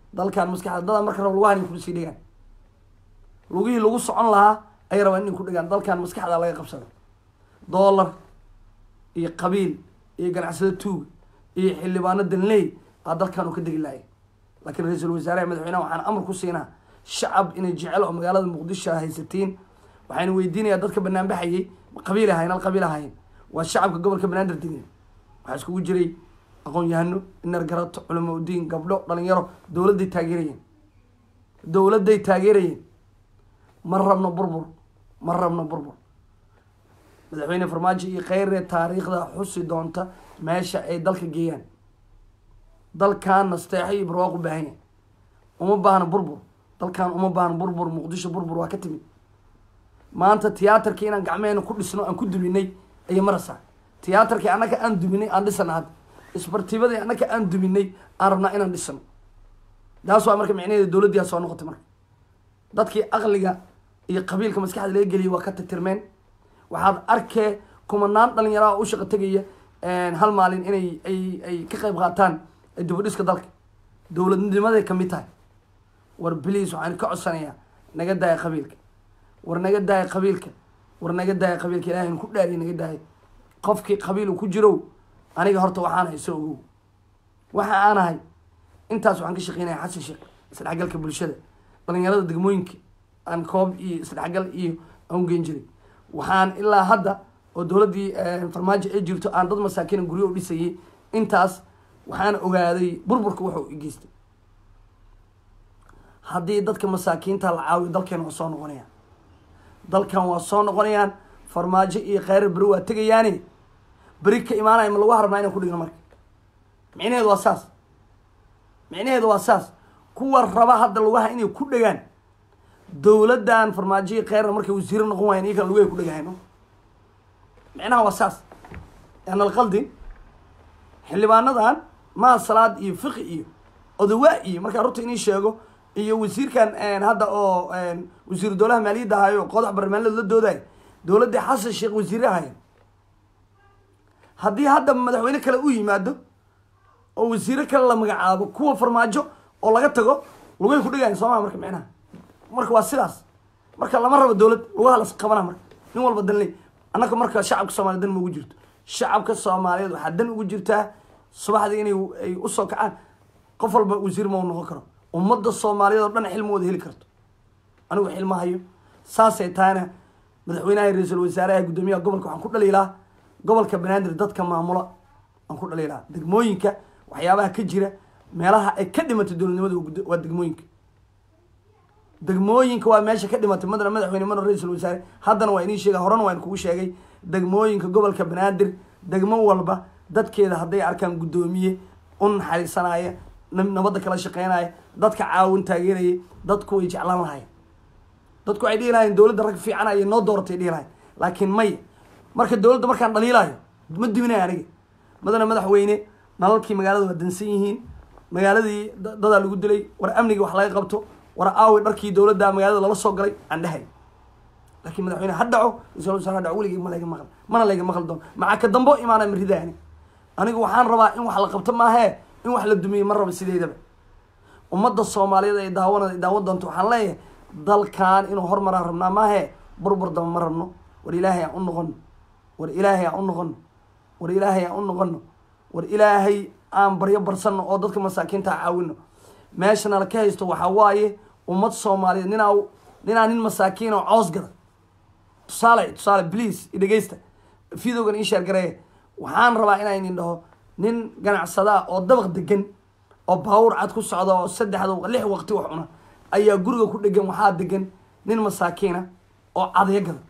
dalkan maskaxda dadaa marka raba lugahan in kusii dhigaan lugihii lagu socon lahaa ay rabaan in ku dhigaan dalkan maskaxda laga qabsado dollar iyo qabiil iyo ganacsado tuuga iyo xildhibaano danley aa dalkan uu ka degi lahay laakiin ra-iisul wasaaraha madaxweyneha waxaan amar ku siinaa shacab inay jecel oo magaalada muqdisho haysatiin waxayna weydiinayaa dadka banaanbaxayay ma qabiil ahayn hal qabiil ahayn waa shacabka gobolka banaadir degeen waxaa iskugu jiray aqoon-yahano inar garato culamo udiin gabdho dhalinyaro dowladday taageerayeen dowladday taageerayeen ma rabno burbur ma rabno burbur madaxweyne farmaajo iyo kheyre taariikhda xusi doonta meesha ay dalka geeyaan dalkan nasteexo iyo barwaaq u baahan yahay uma baahna burbur dalkan uma baahna burbur muqdisho burbur waa ka timid maanta tiyaatarkii inaan gacmeena ku dhisno aan ku duminay ayay maraysaa tiyaatarkii annaka aan duminay aan dhisana hadda isbartibadii annaka aan duminay aan rabnaa inaan dhisano taas waa marka micnaheeda dowladdiyaa soo noqotay marka dadkii aqliga iyo qabiilka maskaxda laga geliyay waa ka tirtirmeen waxaad arkee kumanaan dhalinyaraha u shaqo tegaya hal maalin inay ay ay ka qayb qaataan dibudhiska dalka dowladnimaday kamid tahay war bliis waxaan ka codsanayaa naga daaya qabiilka war naga daaya qabiilka war naga daaya qabiilka ilahay ku dhaariy naga daaya qofkii qabiil ku jirow aniga horta waxaan ahay soo ogow waxa aan ahay intaas waxaan ka shaqeynaya xasan sheekh isdhexgalka bulshada dhalinyarada degmooyinka aan koob iyo isdhexgal iyo aan ugeyn jiray waxaan ilaa hadda oo dowladdii farmaajo ay jirto aan dad masaakiina guryo u dhisayay intaas waxaan ogaaday burburka wuxuu geystay haddii dadka masaakiinta la caawiyo dalkeena waa soo noqonayaan dalkan waa soo noqonayaan farmaajo iyo kheyrar beri waa tegayaani beri ka imaanaya ma lagu harabnaa inaan ku dhigno marka micnaheedu waa saas micnaheedu waa saas kuwa raba hadda lugaha inay ku dhegaan dowladdan farmaajo iyo kheyrar markay wasiiro noqon waayeen iyo kan lugahay ku dhegahayno micnaha waa saas aan alqaldin xildhibaanadan maa salaad iyo fiqi iyo odawaa iyo markaa runta inii sheego iyo wasiirkan hadda oo wasiiru dowlaha maaliyadda ahayo qodax barnaamijyada la doodayo dowladda xasan sheekh wasiire ahayen haddii hadda madaxweyne kale u yimaado oo wasiire kale la magacaabo kuwa farmaajo oo laga tago lugay ku dhigayan sooma marka micnaha marka waa sidaas marka lama rabo dowlad lugaha las qabana marka nin walba danley annaka marka shacabka soomaliya dan ma ugu jirto shacabka soomaaliyeed waxaa dan ugu jirtaa subaxdii inay ay usoo kacaan qof walba wasiir ma u noqon karo ummadda soomaaliyeed oo dhan xilma wada heli karto anigu xilma hayo saasay tahayna madaxweynaha ra-iisul wasaaraha guddoomiyaha gobolka waxaan ku dhaliilaa gobolka banaadir dadka maamula aan ku dhaliilaa degmooyinka waxyaabaha ka jira meelaha ay ka dhimatay dowladnimada waa degmooyinka degmooyinka waa meesha ka dhimatay madana madaxweyne madana ra-iisul wasaare haddana waa inii sheega horena waa in kugu sheegay degmooyinka gobolka banaadir degmo walba dadkeeda hadday arkaan guddoomiye u naxariisanaya nabadda kala shaqeynaya dadka caawin taageeraya dadku way jeclaan lahayen dadku waxay dhihi lahayen dowladda rag fiican ayay noo dooratay dhihi lahayen laakiin maya marka dowladda markaan dhaliilayo ma duminaya aniga madana madaxweyne nalalkii magaalada waa dansan yihiin magaaladii dadaa lagu dilay war amniga wax laga qabto war aawi dharkii dowladda magaalada lala soo galay aan dhahay laakiin madaxweyne ha dhaco ra-isul wasaare ha dhaco weligay ma layga maqal mana layga maqal doono maxaa ka dambo imaanaya maridaa ani anigu waxaan rabaa in wax la qabto maahee in wax la dumiye ma raba sideedaba ummadda soomaaliyeed ay daawan daawan doonto waxaan leeyahay dalkan inuu hormaraan rabnaa maahee burbur daba ma rabno war ilaahay aan u noqono war ilaahay aan u noqono war ilaahay aan u noqono war ilaahay aan baryo barsano oo dadka masaakiinta caawino meeshana la ka haysto waxaa waaye ummad soomaaliyeed ninaa ninaa nin masaakiin oo coos gada tusaale tusaale please idhegeysta videogan ii sheer gareeye waxaan rabaa inaa inin dhaho nin ganacsadaa oo dabaq degan oo baawur cad ku socda oo saddexda lix waqti wax cuna ayaa guriga ku dhegan waxaa degan nin masaakiina oo cadyo gada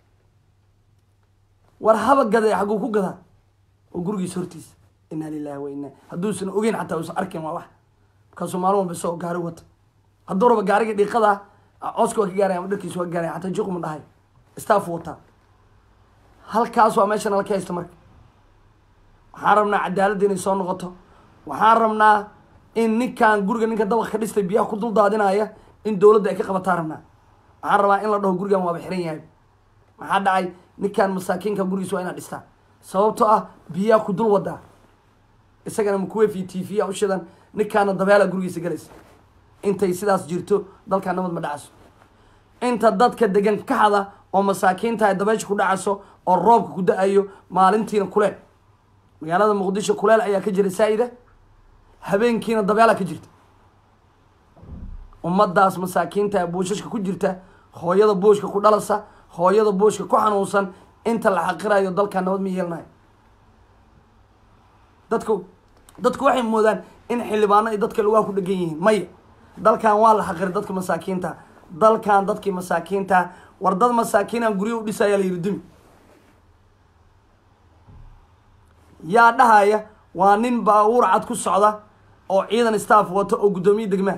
war haba gada xagguu ku gadaa oo gurigiisa hortiisa inaa lilahi wa inaa hadduusan ogeyn xataa uusan arkin waa wax markaasuu maalin walba isagoo gaari wata hadduu raba gaariga dhiiqada cooska waa ka gaaraya ama dharkiisa waa ka gaaraya xataa juqma dhahay staff wataa halkaas waa meesha nala ka haysta marka waxaan rabnaa cadaaladda inay soo noqoto waxaan rabnaa in ninkan guriga ninka dabaq ka dhistay biyaha ku dul daadinaya in dowladda ay ka qabataa rabnaa waxaan rabaa in la dhaho gurigan waaba xiran yahay maxaa dhacay ninkan masaakiinka gurigiisa waa inaad dhistaa sababtoo ah biyaha ku dul wadaa isagana makuweef iyo t v a u shidan ninkaana dabeela gurigiisa galaysa intay sidaas jirto dalkan nabad ma dhacayso inta dadka degan kaxda oo masaakiinta ay dabeysha ku dhacayso oo roobka ku da-ayo maalintiina kuleel magaalada muqdisho kuleel ayaa ka jira saa-ida habeenkiina dabeelaa ka jirta ummadaas masaakiinta ee buushashka ku jirta hooyada buushka ku dhalasa hooyada buushka ku xanuunsan inta la xaqirayo dalkan nabad ma yeelanayo dadku dadku waxay moodaan in xildhibaano ay dadka lugaha ku dhegan yihiin maya dalkan waa la xaqiray dadka masaakiinta dalkan dadkii masaakiinta war dad masaakiinaan guryo u dhisaya la yidhi dumi yaa dhahaya waa nin baabuur cad ku socda oo ciidan staff wato oo guddoomiye degmaa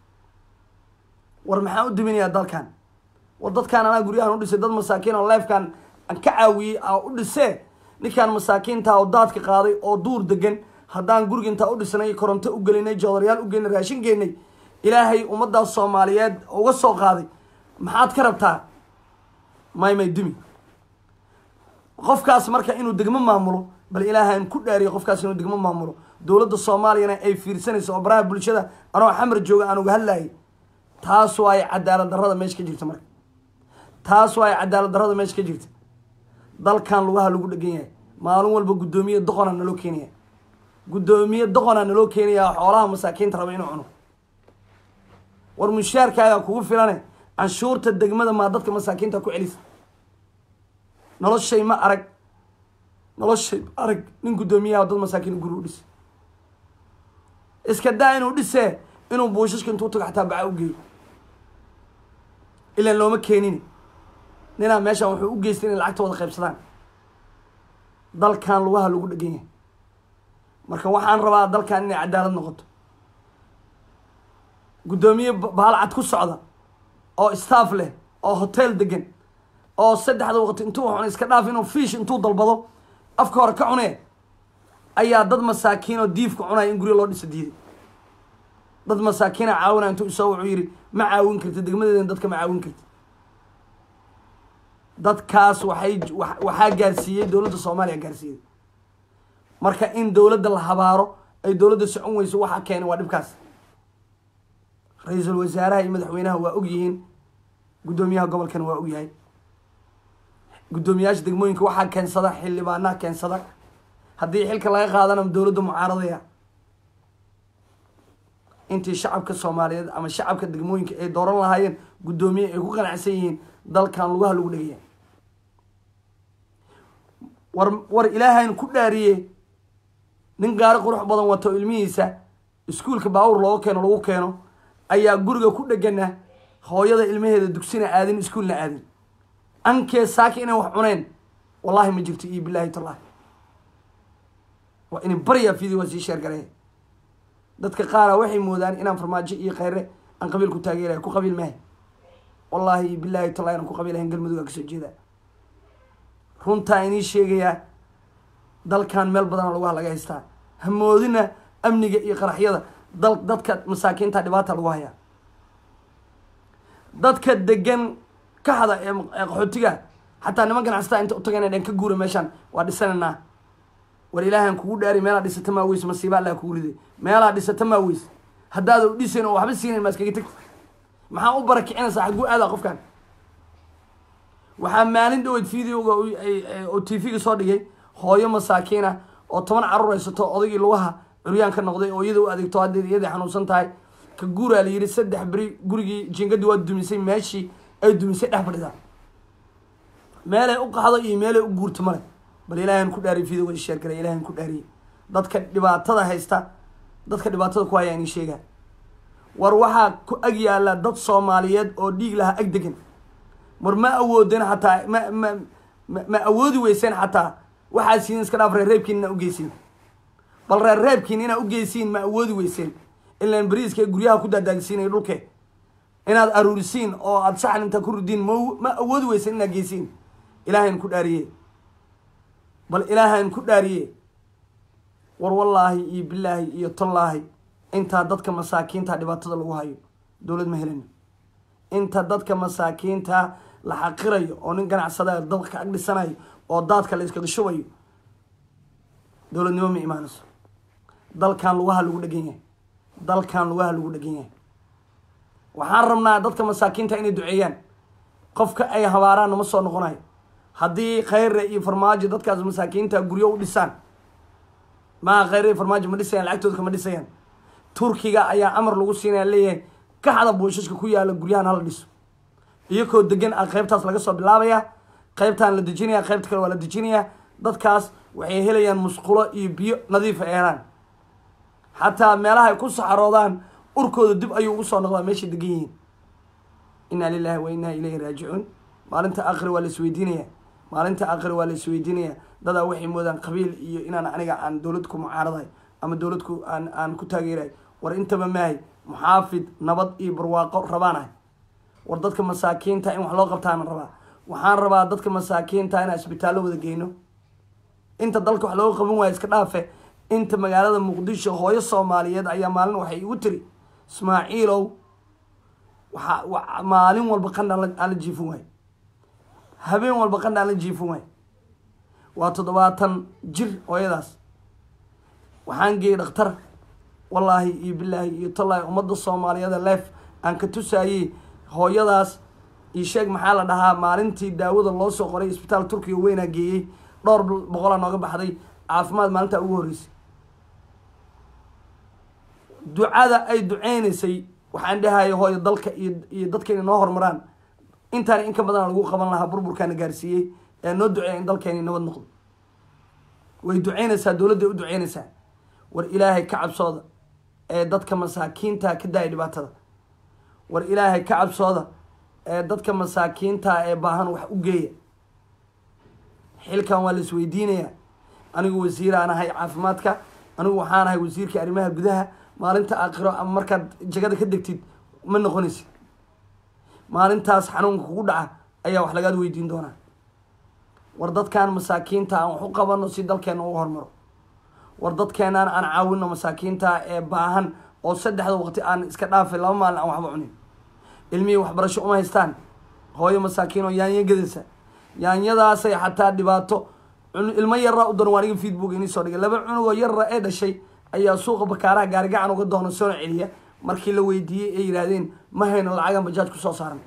war maxaan u duminayaa dalkan war dadkaan anaa guryahan u dhisay dad masaakiin oo leefkan aan ka caawiyey aa u dhisee ninkaan masaakiinta oo daadka qaaday oo duur degan haddaan guriga intaa u dhisnay koronto u gelinay joodarayaal u geynay raashin geynay ilaahay ummadaas soomaaliyeed uga soo qaaday maxaad ka rabtaa may may dumi qofkaas marka inuu degmo maamulo bal ilaahan ku dhaariyo qofkaas inuu degmo maamulo dowladda soomaaliyana ay fiirsanayso oo baraha bulshada anoo xamar jooga aan uga hadlayay taas waa ay cadaalad darrada meesha ka jirta marka taas waa ay cadaalad darrada meesha ka jirta dalkan lugaha lagu dhegan yahay maalin walba guddoomiye doqona naloo keenaya guddoomiye doqona naloo keenaya xoolaha masaakiinta raba inuu cuno war mushaarkaaga kugu filane canshuurta degmada maa dadka masaakiinta ku celisa noloshay ma arag noloshay ma arag nin guddoomiyaha dad masaakiin guri u dhisa iska daa inuu dhisee inuu buushashka intuu tago xataa baca u geeyo ilaan looma keenin ninaa meeshaan wuxuu u geystay inay lacagta wada qaybsadaan dalkan lugaha lagu dhegan yahay marka waxaan rabaa dalkan inay cadaalad noqoto guddoomiye baal cad ku socda oo staff leh oo hotel degan oo saddexda waqti intuu cunay iska dhaaf inuu fiish intuu dalbado afka hore ka cunee ayaa dad masaakiin oo diifka cunaya in guryo loo dhisa diiday dad masaakiina caawinaya intuu isoo wuxuu yidhi ma caawin karti degmadeedan dadka ma caawin karti dadkaas waxay waxaa gaarsiiyey dowladda soomaaliya gaarsiiyey marka in dowladda la habaaro ay dowladda socon weyso waxaa keenay waa dhibkaas ra-iisul wasaaraha iyo madaxweynaha waa og yihiin guddoomiyaha gobolkana waa og yahay guddoomiyaasha degmooyinka waxaa keensada xildhibaanaha keensada haddii xilka laga qaadana dowladda mucaaradaya intii shacabka soomaaliyeed ama shacabka degmooyinka ay dooran lahaayeen guddoomiye ay ku qanacsan yihiin dalkan lugaha lagu dhegaya war war ilaahayn ku dhaariye nin gaari qurux badan wato ilmihiisa iskuulka baawur looga keeno lagu keeno ayaa guriga ku dhegana hooyada ilmaheeda dugsina aadin iskuulna aadin ankee saaki inay wax cuneen wallahi ma jirto iyo bilaahi tallahi waa inay baryaa video waa sii sheergalee dadka qaara waxay moodaan inaan farmaajo iyo kheyre aan qabiil ku taageerayo ku qabiil maahay wallaahi iyo bilaahi tallahi inaan ku qabiilahayn galmudug aa kasoo jeedaa runtaa inii sheegayaa dalkan meel badana laguha laga haystaa hamoodina amniga iyo qaraxyada dal dadka masaakiinta dhibaata lagu hayaa dadka degan kaxda ee qaxootiga xataa niman ganacsataa inta utagana dhan ka guura meeshaan waa dhisanaynaa war ilaahan kugu dhaari meelaa dhisata maa weys masiiba allah kugu riday meelaa dhisata maa weys haddaada u dhisayn oo waxba siinayn maa iskaga tagta maxaa u barakicinaysaa xagguu aadaa qofkan waxaa maalin dhaweyd videoga oo t v-ga soo dhigay hooyo masaakiina oo toban carruur haysato odaygii lugaha curyaan ka noqday oo iyada u adeegto haddeed iyadai xanuunsan tahay ka guuraa la yidhi saddex beri gurigii jingadii waa dumisay meeshii ay dumisay dhex fadhidaa meelay u qaxdo iyo meelay u guurto male bal ilaahan ku dhaariy videoga sheer galay ilaahan ku dhaariyey dadka dhibaatada haysta dadka dhibaatada ku hayaa inii sheegaa war waxaa ku ag yaalla dad soomaaliyeed oo dhiig lahaa ag degan war ma awoodeen xataa ma ma ma awoodi weyseen xataa waxaa siin iska dhaaf reerreebkiin inaa ugeysiin bal reerreebkiin inaa ugeysiin ma awoodi weyseen ilaan bariiska guryaha ku daadaagsiinay dhulke inaad aruurisiin oo aada saxan intaa ku ridiin ma ma awoodi weyseen inaad geysiin ilaahayn ku dhaariye bal ilaahayn ku dhaariye war wallaahi iyo bilaahi iyo tallaahi intaa dadka masaakiinta dhibaatada lagu hayo dowlad ma helino inta dadka masaakiinta la xaqirayo oo nin ganacsada dadka ag dhisanayo oo daadka la iskaga shubayo dowladnimo ma imaanayso dalkan lugaha lagu dhegan yahay dalkan lugaha lagu dhegan yahay waxaan rabnaa dadka masaakiinta inay duceeyaan qofka ay habaaraan nama soo noqonayo haddii khayre iyo farmaajo dadkaas masaakiinta guryo u dhisaan maa khayre iyo farmaajo ma dhisayaan lacagtooda kama dhisayaan turkiga ayaa amar lagu siinaya leeyahay kaxda buushaska ku yaala guryahan hala dhiso iyakoo degan a qaybtaas laga soo bilaabaya qaybtaan la dejinaya qaybta kale waa la dejinaya dadkaas waxay helayaan musqulo iyo biyo nadiif ay helaan xataa meelaha ay ku saxaroodaan urkooda dib ayuu ugu soo noqdaa meeshay degan yihiin inaa lilahi wa inaa ilayhi raajicuun maalinta aakhiri waa la isweydiinaya maalinta aakhiri waa la isweydiinaya dadaa waxay moodaan qabiil iyo inaan aniga aan dowlad ku mucaaradahay ama dowlad ku aan aan ku taageerahay war intaba maahay muxaafid nabad iyo barwaaqo rabaan ahay war dadka masaakiinta in wax loo qabtaana rabaa waxaan rabaa dadka masaakiinta inaan isbitaallo wada geyno inta dalka wax looga qaban waayo iska dhaafe inta magaalada muqdisho hooyo soomaaliyeed ayaa maalin waxay igu tiri ismaaciilow waxaa maalin walba qandha aan la jiifin waayo habeen walba qandha aan la jiifin waayo waa toddobaatan jir hooyadaas waxaan geeyey dhakhtar wallaahi iyo bilaahi iyo tallaahi ummadda soomaaliyeed leef aan ka tusaayey hooyadaas iyo sheeg maxaa la dhahaa maalintii daawada loo soo qoray isbitaal turkiga weynaa geeyey dhowr boqolaa nooga baxday caafimaad maalintaa ugu horreysay ducada ay duceynaysay waxaan dhahaya hooyo dalka iyo iyo dadka inay noo horumaraan intaana in ka badana lagu qaban lahaa burburkaana gaarsiiyey ee noo duceeya in dalkeeni nabad noqdo way duceynaysaa dowladday u duceynaysaa war ilaahay ka cabsooda ee dadka masaakiinta ka daaya dhibaatada war ilaahay ka cabsooda ee dadka masaakiinta ee baahan wax u geeya xilkan waa la isweydiinayaa anigu wasiiraan ahay caafimaadka anigu waxaan ahay wasiirka arrimaha gudaha maalinta aakhiro ama markaad jagada ka degtid ma noqonaysid maalintaas xanuunka kugu dhaca ayaa wax lagaad weydiin doonaa war dadkan masaakiinta aan wax u qabano si dalkeena ugu hormaro war dadkeenaan aan caawino masaakiinta ee baahan oo saddexda waqti aan iska dhaafay laba maalin aan waxba cunin ilmihii waxbarasho uma haystaan hooyo masaakiin oo yaanya gadaysa yaanyadaasay xataa dhibaato ilmo yarra u doon waa niga feedbook inii soo dhigay laba cunugoo yarra ee dhashay ayaa suuqa bakaaraha gaarigacan uga doona soona celiya markii la weydiiyey ay yidhaahdeen ma hayno lacagan bajaaj kusoo saaran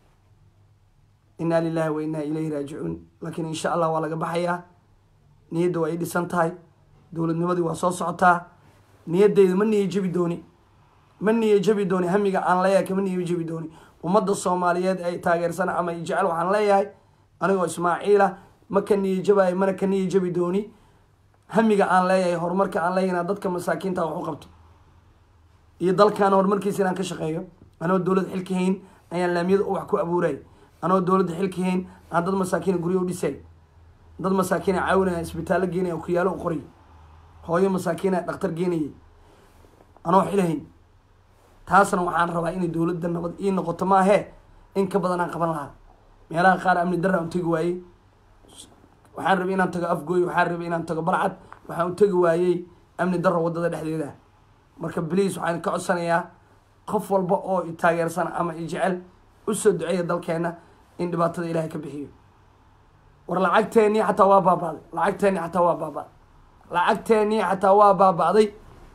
inaa lilahi wa inaa ilayhi raajicuun laakiin insha allah waa laga baxayaa niyadda waa ii dhisan tahay dowladnimadii waa soo socotaa niyadeyda ma niya jebi dooni ma niya jebi dooni hamiga aan leeyahay kama niya jebi dooni ummadda soomaaliyeed ay taageersan ama i jecel waxaan leeyahay anigoo ismaaciila ma ka niya jabayo mana ka niya jebi dooni hamiga aan leeyahay horumarka aan leeyahay inaan dadka masaakiinta wax u qabto iyo dalkaana horumarkiisa inaan ka shaqeeyo anoo dowlad xilka hayn ayaan laamiyada wax ku abuuray anoo dowladda xilka hayn aan dad masaakiina guryo u dhisay dad masaakiina caawinaya isbitaallo geenaya kuyaalo u qoray hooyo masaakiina dhaktar geenayay anoo xilahayn taasna waxaan rabaa inay dowladda nabad ii noqoto maahee in ka badan aan qaban lahaa meelaha qaar amni darra aan tegi waayey waxaan rabay inaan tago afgooy waxaan rabay inaan tago balcad waxaan u tegi waayey amni darra waddada dhexdeeda marka bliis waxaan ka codsanayaa qof walba oo i taageersan ama i jecel usoo duceeya dalkeena in dhibaatada ilaahay ka bixiyo war lacagteennii xataa waa baaba'day lacagteennii xataa waa baaba'day lacagteennii xataa waa baaba'day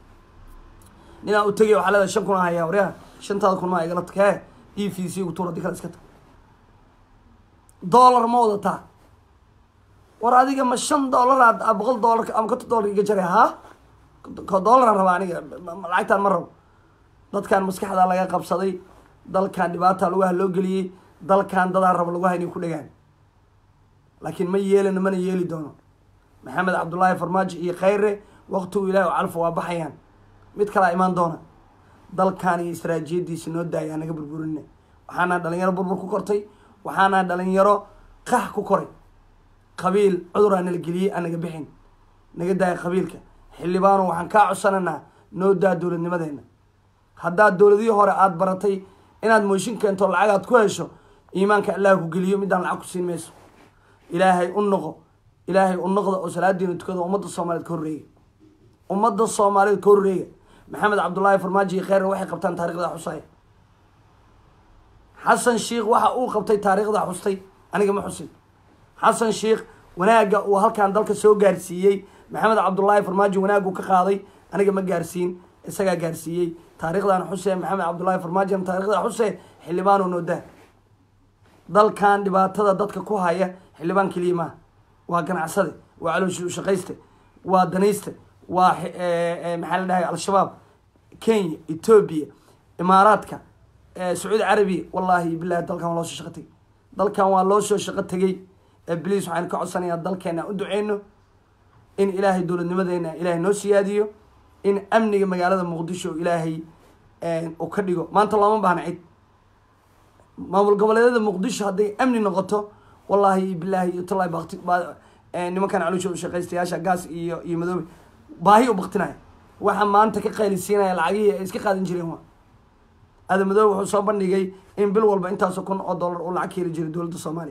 ninaa u tegay waxaa leedahay shan kun hayaa waryaa shantaada kun maa igala tag hee e v c gu tuur haddii kale iska tag dollar ma wadataa war adiga ma shan dollar aad boqol dollar ama konton dollar iga jaray ha dollaraan rabaa aniga lacagtaan ma rabo dadkan maskaxdaa laga qabsaday dalkan dhibaataa lagu haloo geliyey dalkan dadaa rabo lagu haynay ku dhegaan laakiin ma yeelina mana yeeli doono maxamed cabdullaahi farmaajo iyo khayre waqtigu ilahi oo calfa waa baxayaan mid kalaa imaan doona dalkan iyo istaraatiijiyadiisa noo daaya naga burburina waxaana dhalinyaro burbur ku kortay waxaana dhalinyaro qax ku koray qabiil cuduraa nala geliyey aan naga bixin naga daaya qabiilka xildhibaano waxaan kaa codsananaa noo daa dowladnimadeena haddaad dowladihii hore aada baratay inaad mooshin keento lacag aad ku hesho iimaanka allah ku geliyo midaan lacag ku siin mayso ilaahay u noqo ilaahay u noqda oo salaadiina tukada ummadda soomaaliyeed ka horreega ummadda soomaaliyeed ka horreega maxamed cabdullaahi farmaajo iyo kheyr waxay qabtaan taarikhda xusaya xasan sheikh waxa uu qabtay taariikhda xustay aniga ma xusin xasan sheikh wanaagga uu halkan dalka soo gaarsiiyey maxamed cabdullaahi farmaajo wanaaggu ka qaaday aniga ma gaarsiin isagaa gaarsiiyey taarikhdan xuse maxamed cabdullaahi farmaajo taarikhda xuse xildhibaano noodaa dalkan dhibaatada dadka ku haya xildhibaan keliya maaha waa ganacsade waa calooshi ushaqayste waa danayste waa maxaa la dhahay al-shabaab kenya etoobiya imaaraadka sacuudi carabiya wallahi bilahi dalkan waa loo soo shaqo tegey dalkan waa loo soo shaqo tegey bliis waxaan ka codsanayaa dalkeena u duceyno in ilaahay dowladnimadeena ilaahay noo siyaadiyo in amniga magaalada muqdisho ilaahay uu ka dhigo maanta looma baahna cid maamul goboleedyada muqdisho hadday amni noqoto wallahi bilaahi iyo tallahi bakti nimankan caloosha ushaqaystayaasha gaas iyo iyo madoobe baahi u baktinaya waxa maanta ka qaylisiinaya lacagihii ay iska qaadan jireen waa ada madoobe wuxuu soo bandhigay in bil walba intaasoo kun oo dollar uu lacag ka heli jiray dowladda soomaaliya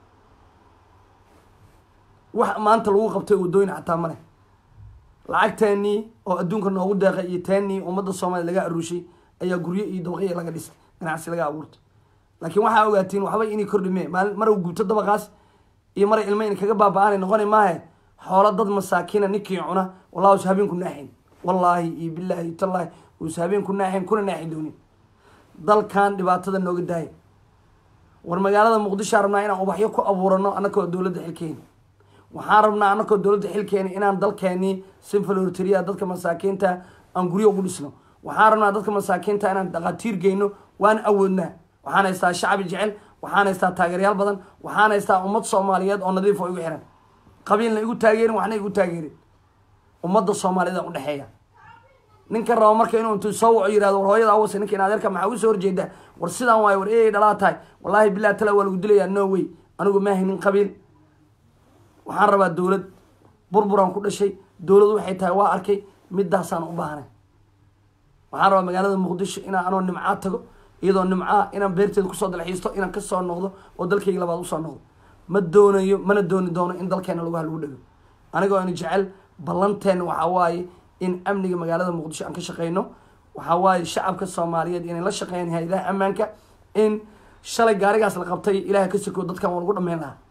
wax maanta lagu qabtay wadooyin xataa male lacagteenii oo adduunka noogu deeqay iyo teenii ummadda soomaaliya laga aruushay ayaa guryo iyo dabaqya laga dhistay ganacsi laga abuurtay laakiin waxaa ogaatiin waxba inay kordhime maali mar guubto dabaqaas iyo maray ilmo in kaga baaba-aanay noqoni maahe xoolo dad masaakiina ninkii cuna wallahi us habeenku naaxin wallaahi iyo bilaahi tallaahi us habeenku naaxin kuna naaxi doonin dalkan dhibaatada nooga daaya war magaalada muqdishoa rabnaa inaan ubaxyo ku abuurano annakoo dowladda xilkeeni waxaan rabnaa annakoo dowladda xilkeeni inaan dalkeenii sinfalortria dadka masaakiinta aan guryo ugu dhisno waxaan rabnaa dadka masaakiinta inaan dhaqaatiir geyno waan awoodnaa waxaan haystaa shacbi jecel waxaan haystaa taageeryaal badan waxaan haystaa ummad soomaaliyeed oo nadiif oo igu xiran qabiilna igu taageerin waxna igu taageerin ummadda soomaaliyeed aan udhexeeya ninka raba marka inuu intuu soo waco yirahdo war hooyada awase ninka in adeerka maxaa ugu soo horjeedaa war sidaan waayo war eey dhalaa tahay wallaahi bilahi tala waa lagu dilayaa no way anigu maahay nin qabiil waxaan rabaa dowlad burburaan ku dhashay dowlad waxay tahay waa arkay midaasaan u baahnay waxaan rabaa magaalada muqdisho inaan anoo nimcaa tago iyadoo nimcaa inaan beerteeda kusoo dalxiisto inaan kasoo noqdo oo dalkayga labaad usoo noqdo ma doonayo mana dooni doono in dalkeena lagu lagu dhego anigoo ina jecel ballanteena waxaa waaye in amniga magaalada muqdisho aan ka shaqeyno waxaa waaye shacabka soomaaliyeed inay la shaqeeyaan hay-adaha ammaanka in shalay gaarigaas la qabtay ilahay ka soko dadkan waa lagu dhameyn lahaa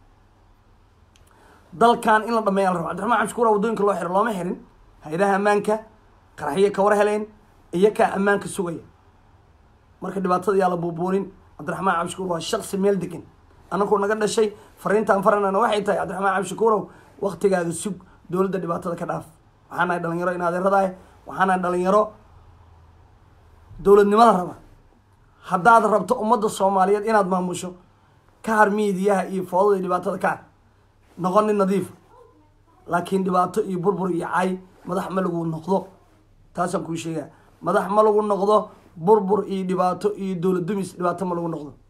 dalkan in la dhameeya la rabo cabdiraxmaan cabshukuura waddooyinka loo xiro looma xirin hay-adaha ammaanka qaraxyo ka war heleen iyo kaa ammaanka sugaya marka dhibaatada yaa la buubuunin cabdiraxmaan cabshukuur waa shaksi meel degan anakuu naga dhashay fariintaan faranana waxay tahay cabdiraxmaan cabshukuurow waktigaaga sug dowladda dhibaatada ka dhaaf waxaan nahay dhalinyaro in adeeradahay waxaan nahay dhalinyaro dowladnimada raba haddaad rabto ummadda soomaaliyeed inaad maamusho ka har miidiyaha iyo foodada iyo dhibaatada ka har noqon nin nadiif laakiin dhibaato iyo burbur iyo cay madax ma lagu noqdo taasaan kuu sheegaa madax ma lagu noqdo burbur iyo dhibaato iyo dowlad dumis dhibaato ma lagu noqdo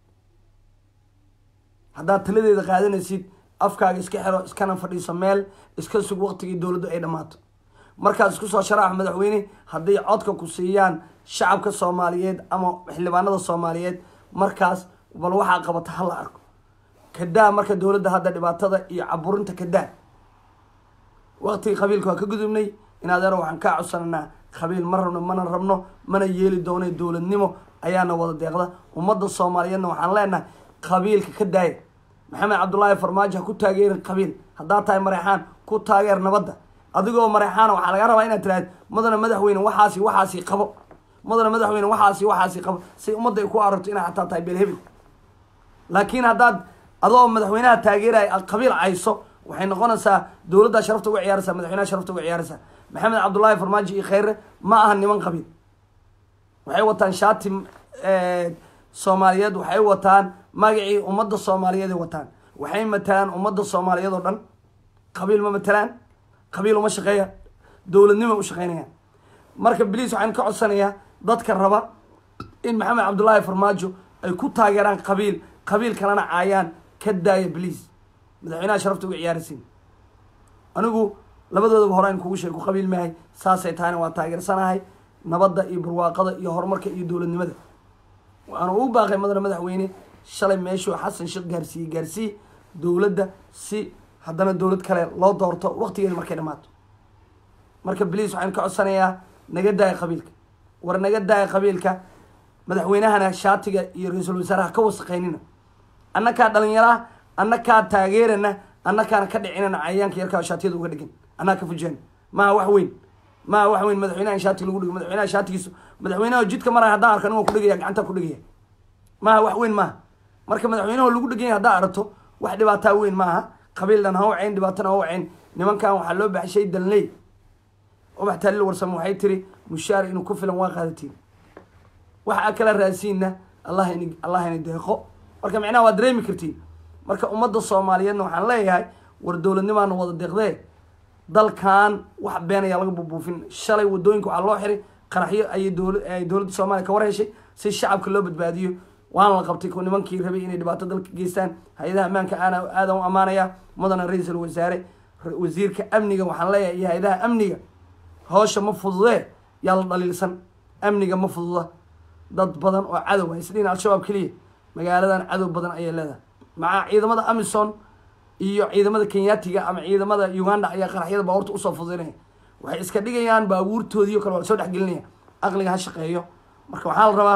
haddaad taladeeda qaadanaysid afkaaga iska xiro iskana fadhiiso meel iska sug waqtigii dowladdu ay dhammaato markaad isku soo sharaax madaxweyne hadday codka ku siiyaan shacabka soomaaliyeed ama xildhibaanada soomaaliyeed markaas bal waxaa qabata hala arko kadaa marka dowladda hadda dhibaatada iyo caburinta kadaa waqtigii qabiilka waa ka gudubnay in adeero waxaan kaa codsananaa qabiil ma rabno mana rabno mana yeeli doona dowladnimo ayaana wada deeqda ummadda soomaaliyeedna waxaan leenahay qabiilka ka daaya maxamed cabdullaahi farmaajo ha ku taageerin qabiil haddaad tahay mareexaan ku taageer nabadda adigoo mareexaana waxaa laga rabaa inaad tiraahd madana madaxweyne waxaasi waxaasi qabo madana madaxweyne waxaasi waxaasi qabo si ummadda ay ku aragto inaad xataa tahay beelhebel laakiin haddaad adoo madaxweynaha taageeraya aad qabiil cayso waxay noqonaysaa dowladdaa sharafta uga ciyaaraysaa madaxweynaha sharafta uga ciyaaraysaa maxamed cabdullaahi farmaajo iyo kheyre ma aha niman qabiil waxay wataan shaati soomaaliyeed waxay wataan magacii ummadda soomaaliyeed ay wataan waxay matalaan ummadda soomaaliyeed oo dhan qabiil ma matalaan qabiil uma shaqeeya dowladnimo u shaqeynayaan marka bliis waxaan ka codsanayaa dadka raba in maxamed cabdullaahi farmaajo ay ku taageeraan qabiil qabiil kalena caayaan ka daaya bliis madaxweynaha sharafta uga ciyaaraysiin anigu labadoodaba hore an kugu sheeg ku qabiil maahay saasay tahayna waa taageersanahay nabadda iyo barwaaqada iyo horumarka iyo dowladnimada waxaana ugu baaqay madana madaxweyne shalay meeshuu xasan sheekh gaarsiiyey gaarsii dowladda si haddana dowlad kale loo doorto waqtigeeda markay dhamaato marka bliis waxaan ka codsanayaa naga daaya qabiilka war naga daaya qabiilka madaxweynahana shaatiga iyo ra-iisul wasaaraha ka wasaqeynina annakaa dhalinyaraha annakaa taageerana annakaana ka dhicinana cayayaanka yarkaa shaatiyada uga dhigan annaga ka fujeen maha wax weyn maha wax weyn madaxweynaha in shaati lagu dhigo madaxweynaha shaatigiisu madaxweynaha jidka maraya haddaan arkan waa ku dhegaya gacanta ku dhegaya maaha wax weyn maaha marka madaxweynaha lagu dheganya haddaa aragto wax dhibaataa weyn maaha qabiildan ha wacayn dhibaatana ha wacayn nimankan waxaa loo baxshay danley ubax taalil warsame waxay tiri mushaar inuu ku filan waa qaadatiin waxa kala raasiinna allah in allah ini deeqo marka micnaha waa dareemi kartiin marka ummadda soomaaliyeedna waxaan leeyahay war dowladnimaana wada deeqdee dalkan wax been ayaa laga bubuufin shalay wadooyinka waxaa loo xiray qaraxyo ayay dowla ay dowladda soomaaliya ka war heshay si shacabka loo badbaadiyo waana la qabtay ku nimankii rabay inay dhibaato dalka geystaan hay-adaha ammaanka aana aadan u ammaanaya mudana ra-iisul wasaare wasiirka amniga waxaan leeyahay iyo hay-adaha amniga hawsha ma fududee yaa la dhaliilsan amniga ma fududa dad badan oo cadow isdhihin al-shabaab keliya magaaladan cadow badan ayay leedahay maca ciidamada amison iyo ciidamada kenyatiga ama ciidamada uganda ayaa qaraxyada baabuurta usoo fududinaya waxay iska dhigayaan baabuurtoodii o kale waa lasoo dhexgelinaya aqliga ha shaqeeyo marka waxaa la rabaa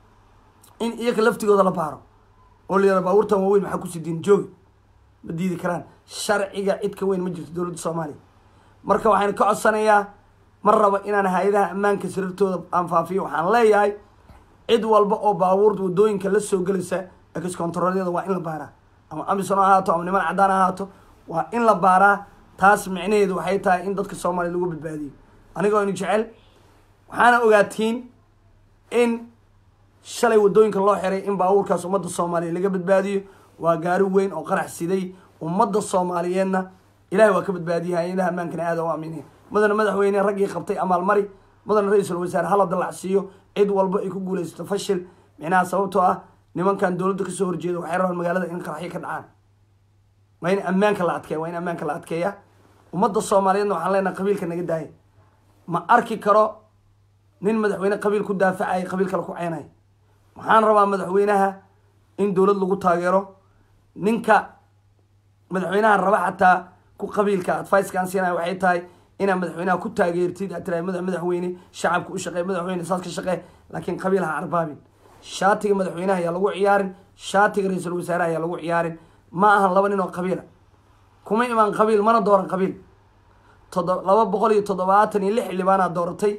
in iyaga laftigooda la baaro oo la yara baabuurtan waaweyn maxaa kusii diin joogi ma diidi karaan sharciga cid ka weyn ma jirto dowladda soomaaliya marka waxaan ka codsanayaa ma rabo inaan hay-adaha ammaanka sirartooda aan faafiyo waxaan leeyahay cid walba oo baabuurta wadooyinka la soo gelaysa ex controlyada waa in la baaraa ama amison ha ahaato ama niman caddaan ha ahaato waa in la baaraa taas micnaheedu waxay tahay in dadka soomaaliya lagu badbaadiyo anigoo inu jecel waxaana ogaatiin in shalay wadooyinka loo xiray in baabuurkaas ummadda soomaaliya laga badbaadiyo waa gaari weyn oo qarax siday ummadda soomaaliyeedna ilahay waa ka badbaadiyay hay-adaha ammaankana aada u aaminaya mudana madaxweyne raggii qabtay amaalmari mudana ra-iisul wasaare hala dallacsiiyo cid walba ay ku guulaysato fashil micnaha sababtoo ah nimankan dowladda kasoo horjeeda waxay rabaan magaalada in qaraxyo ka dhacaan waa in ammaanka la adkeeya waa in ammaanka la adkeeya ummadda soomaaliyeedna waxaan leenahay qabiilka naga daaya ma arki karo nin madaxweyne qabiil ku daafacaya qabiil kale ku ceenaya waxaan rabaa madaxweynaha in dowlad lagu taageero ninka madaxweynaha raba xataa ku qabiilka advicekaan siinaya waxay tahay inaad madaxweynaha ku taageertid aad tirahay mada madaxweyne shacabka u shaqee madaxweyne saas ka shaqee laakiin qabiil ha arbaabin shaatiga madaxweynaha ayaa lagu ciyaarin shaatiga ra-iisul wasaaraha ayaa lagu ciyaarin ma ahan laba nin oo qabiila kuma imaan qabiil mana dooran qabiil todo laba boqol iyo toddobaatan iyo lix xildhibaanaa dooratay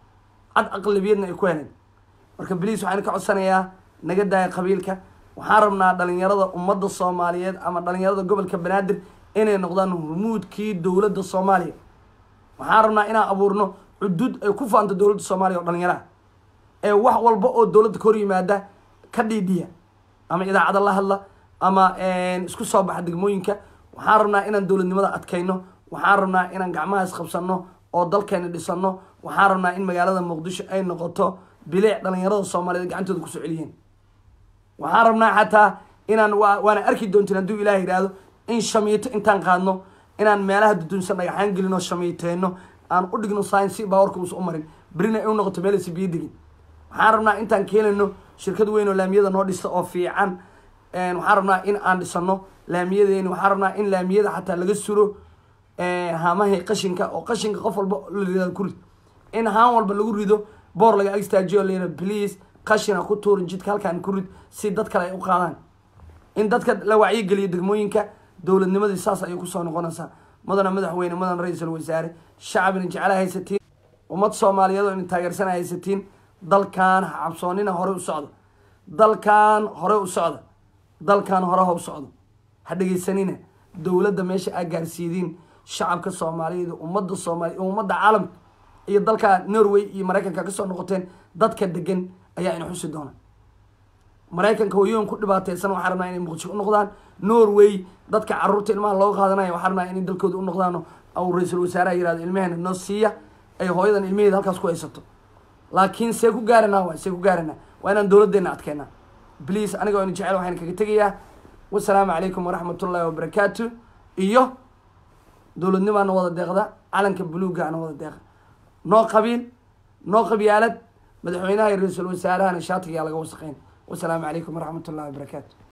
cad aqlabiyadna ay ku heleen marka beliis waxaan ka codsanayaa naga daaya qabiilka waxaan rabnaa dhalinyarada ummadda soomaaliyeed ama dhalinyarada gobolka banaadir inay noqdaan hurmuudkii dowladda soomaaliya waxaan rabnaa inaan abuurno cudud ay ku faanto dowladda soomaaliya oo dhalinyaraha ee wax walba oo dowladda ka hor yimaada ka dhiidhiya ama idaacada la hadla ama isku soo baxa degmooyinka waxaan rabnaa inaan dowladnimada adkayno waxaan rabnaa inaan gacmaha isqabsano oo dalkeena dhisano waxaan rabnaa in magaalada muqdisho ay noqoto bilic dhalinyarada soomaaliyeed gacantooda kusoo celiyeen waxaan rabnaa xataa inaan wa waana arki doontin hadduu ilaah yidhaahdo in shamiito intaan qaadno inaan meelaha dudunsan dhagaxaan gelino shamiiteyno aan u dhigno science si baawarka uusa u marin berina ay u noqoto meelaysa biyo degin waxaan rabnaa intaan keenayno shirkad weyn oo laamiyada noo dhista oo fiican waxaan rabnaa in aan dhisano laamiyadeeni waxaan rabnaa in laamiyada xataa laga suro haamahay qashinka oo qashinka qof walba la ridaa ku rid in haan walba lagu rido boor laga agstaajiyo layra please qashina ku tuurin jidka halkaan ku rid si dad kale ay u qaadaan in dadka la wacyigeliyo degmooyinka dowladnimadii saas ayay kusoo noqonaysaa mudana madaxweyne mudana ra-iisul wasaare shacabina jecela haysatiin ummad soomaaliyeed oo ina taageersana haysatiin dalkan ha cabsoonina hore u socdo dalkan hore u socda dalkan hore ha u socdo ha dhegeysanina dowladda meesha aa gaarsiidiin shacabka soomaaliyeed ummadda soomaaliya ummadda caalamka iyo dalka norway iyo maraykanka kasoo noqoteen dadka degan ayaa ina xusi doona maraykanka hoyoon ku dhibaateysan waxaa rabnaa inay muqdisho u noqdaan norway dadka caruurta ilmaha looga qaadanaya waxaa rabnaa inay dalkooda u noqdaan au ra-iisul wasaaraha yirahdo ilmeheena noo siiya ay hooyadan ilmaheeda halkaas ku haysato laakiin see ku gaaranaa waay see ku gaaranaa waa inaan dowladdeena adkeynaa bliis aniga ina jecel waxaan kaga tegayaa wasalaamu calaykum waraxmat ullaahi wabarakaatu iyo dowladnimaana wada deeqda calanka buluuggaana wada deeqa noo qabiil noo qabyaalad madaxweynaha iyo ra-iisul wasaarahana shaatigayaa laga wasaqeyn wasalaamu calaykum waraxmat ullahi wabarakaatu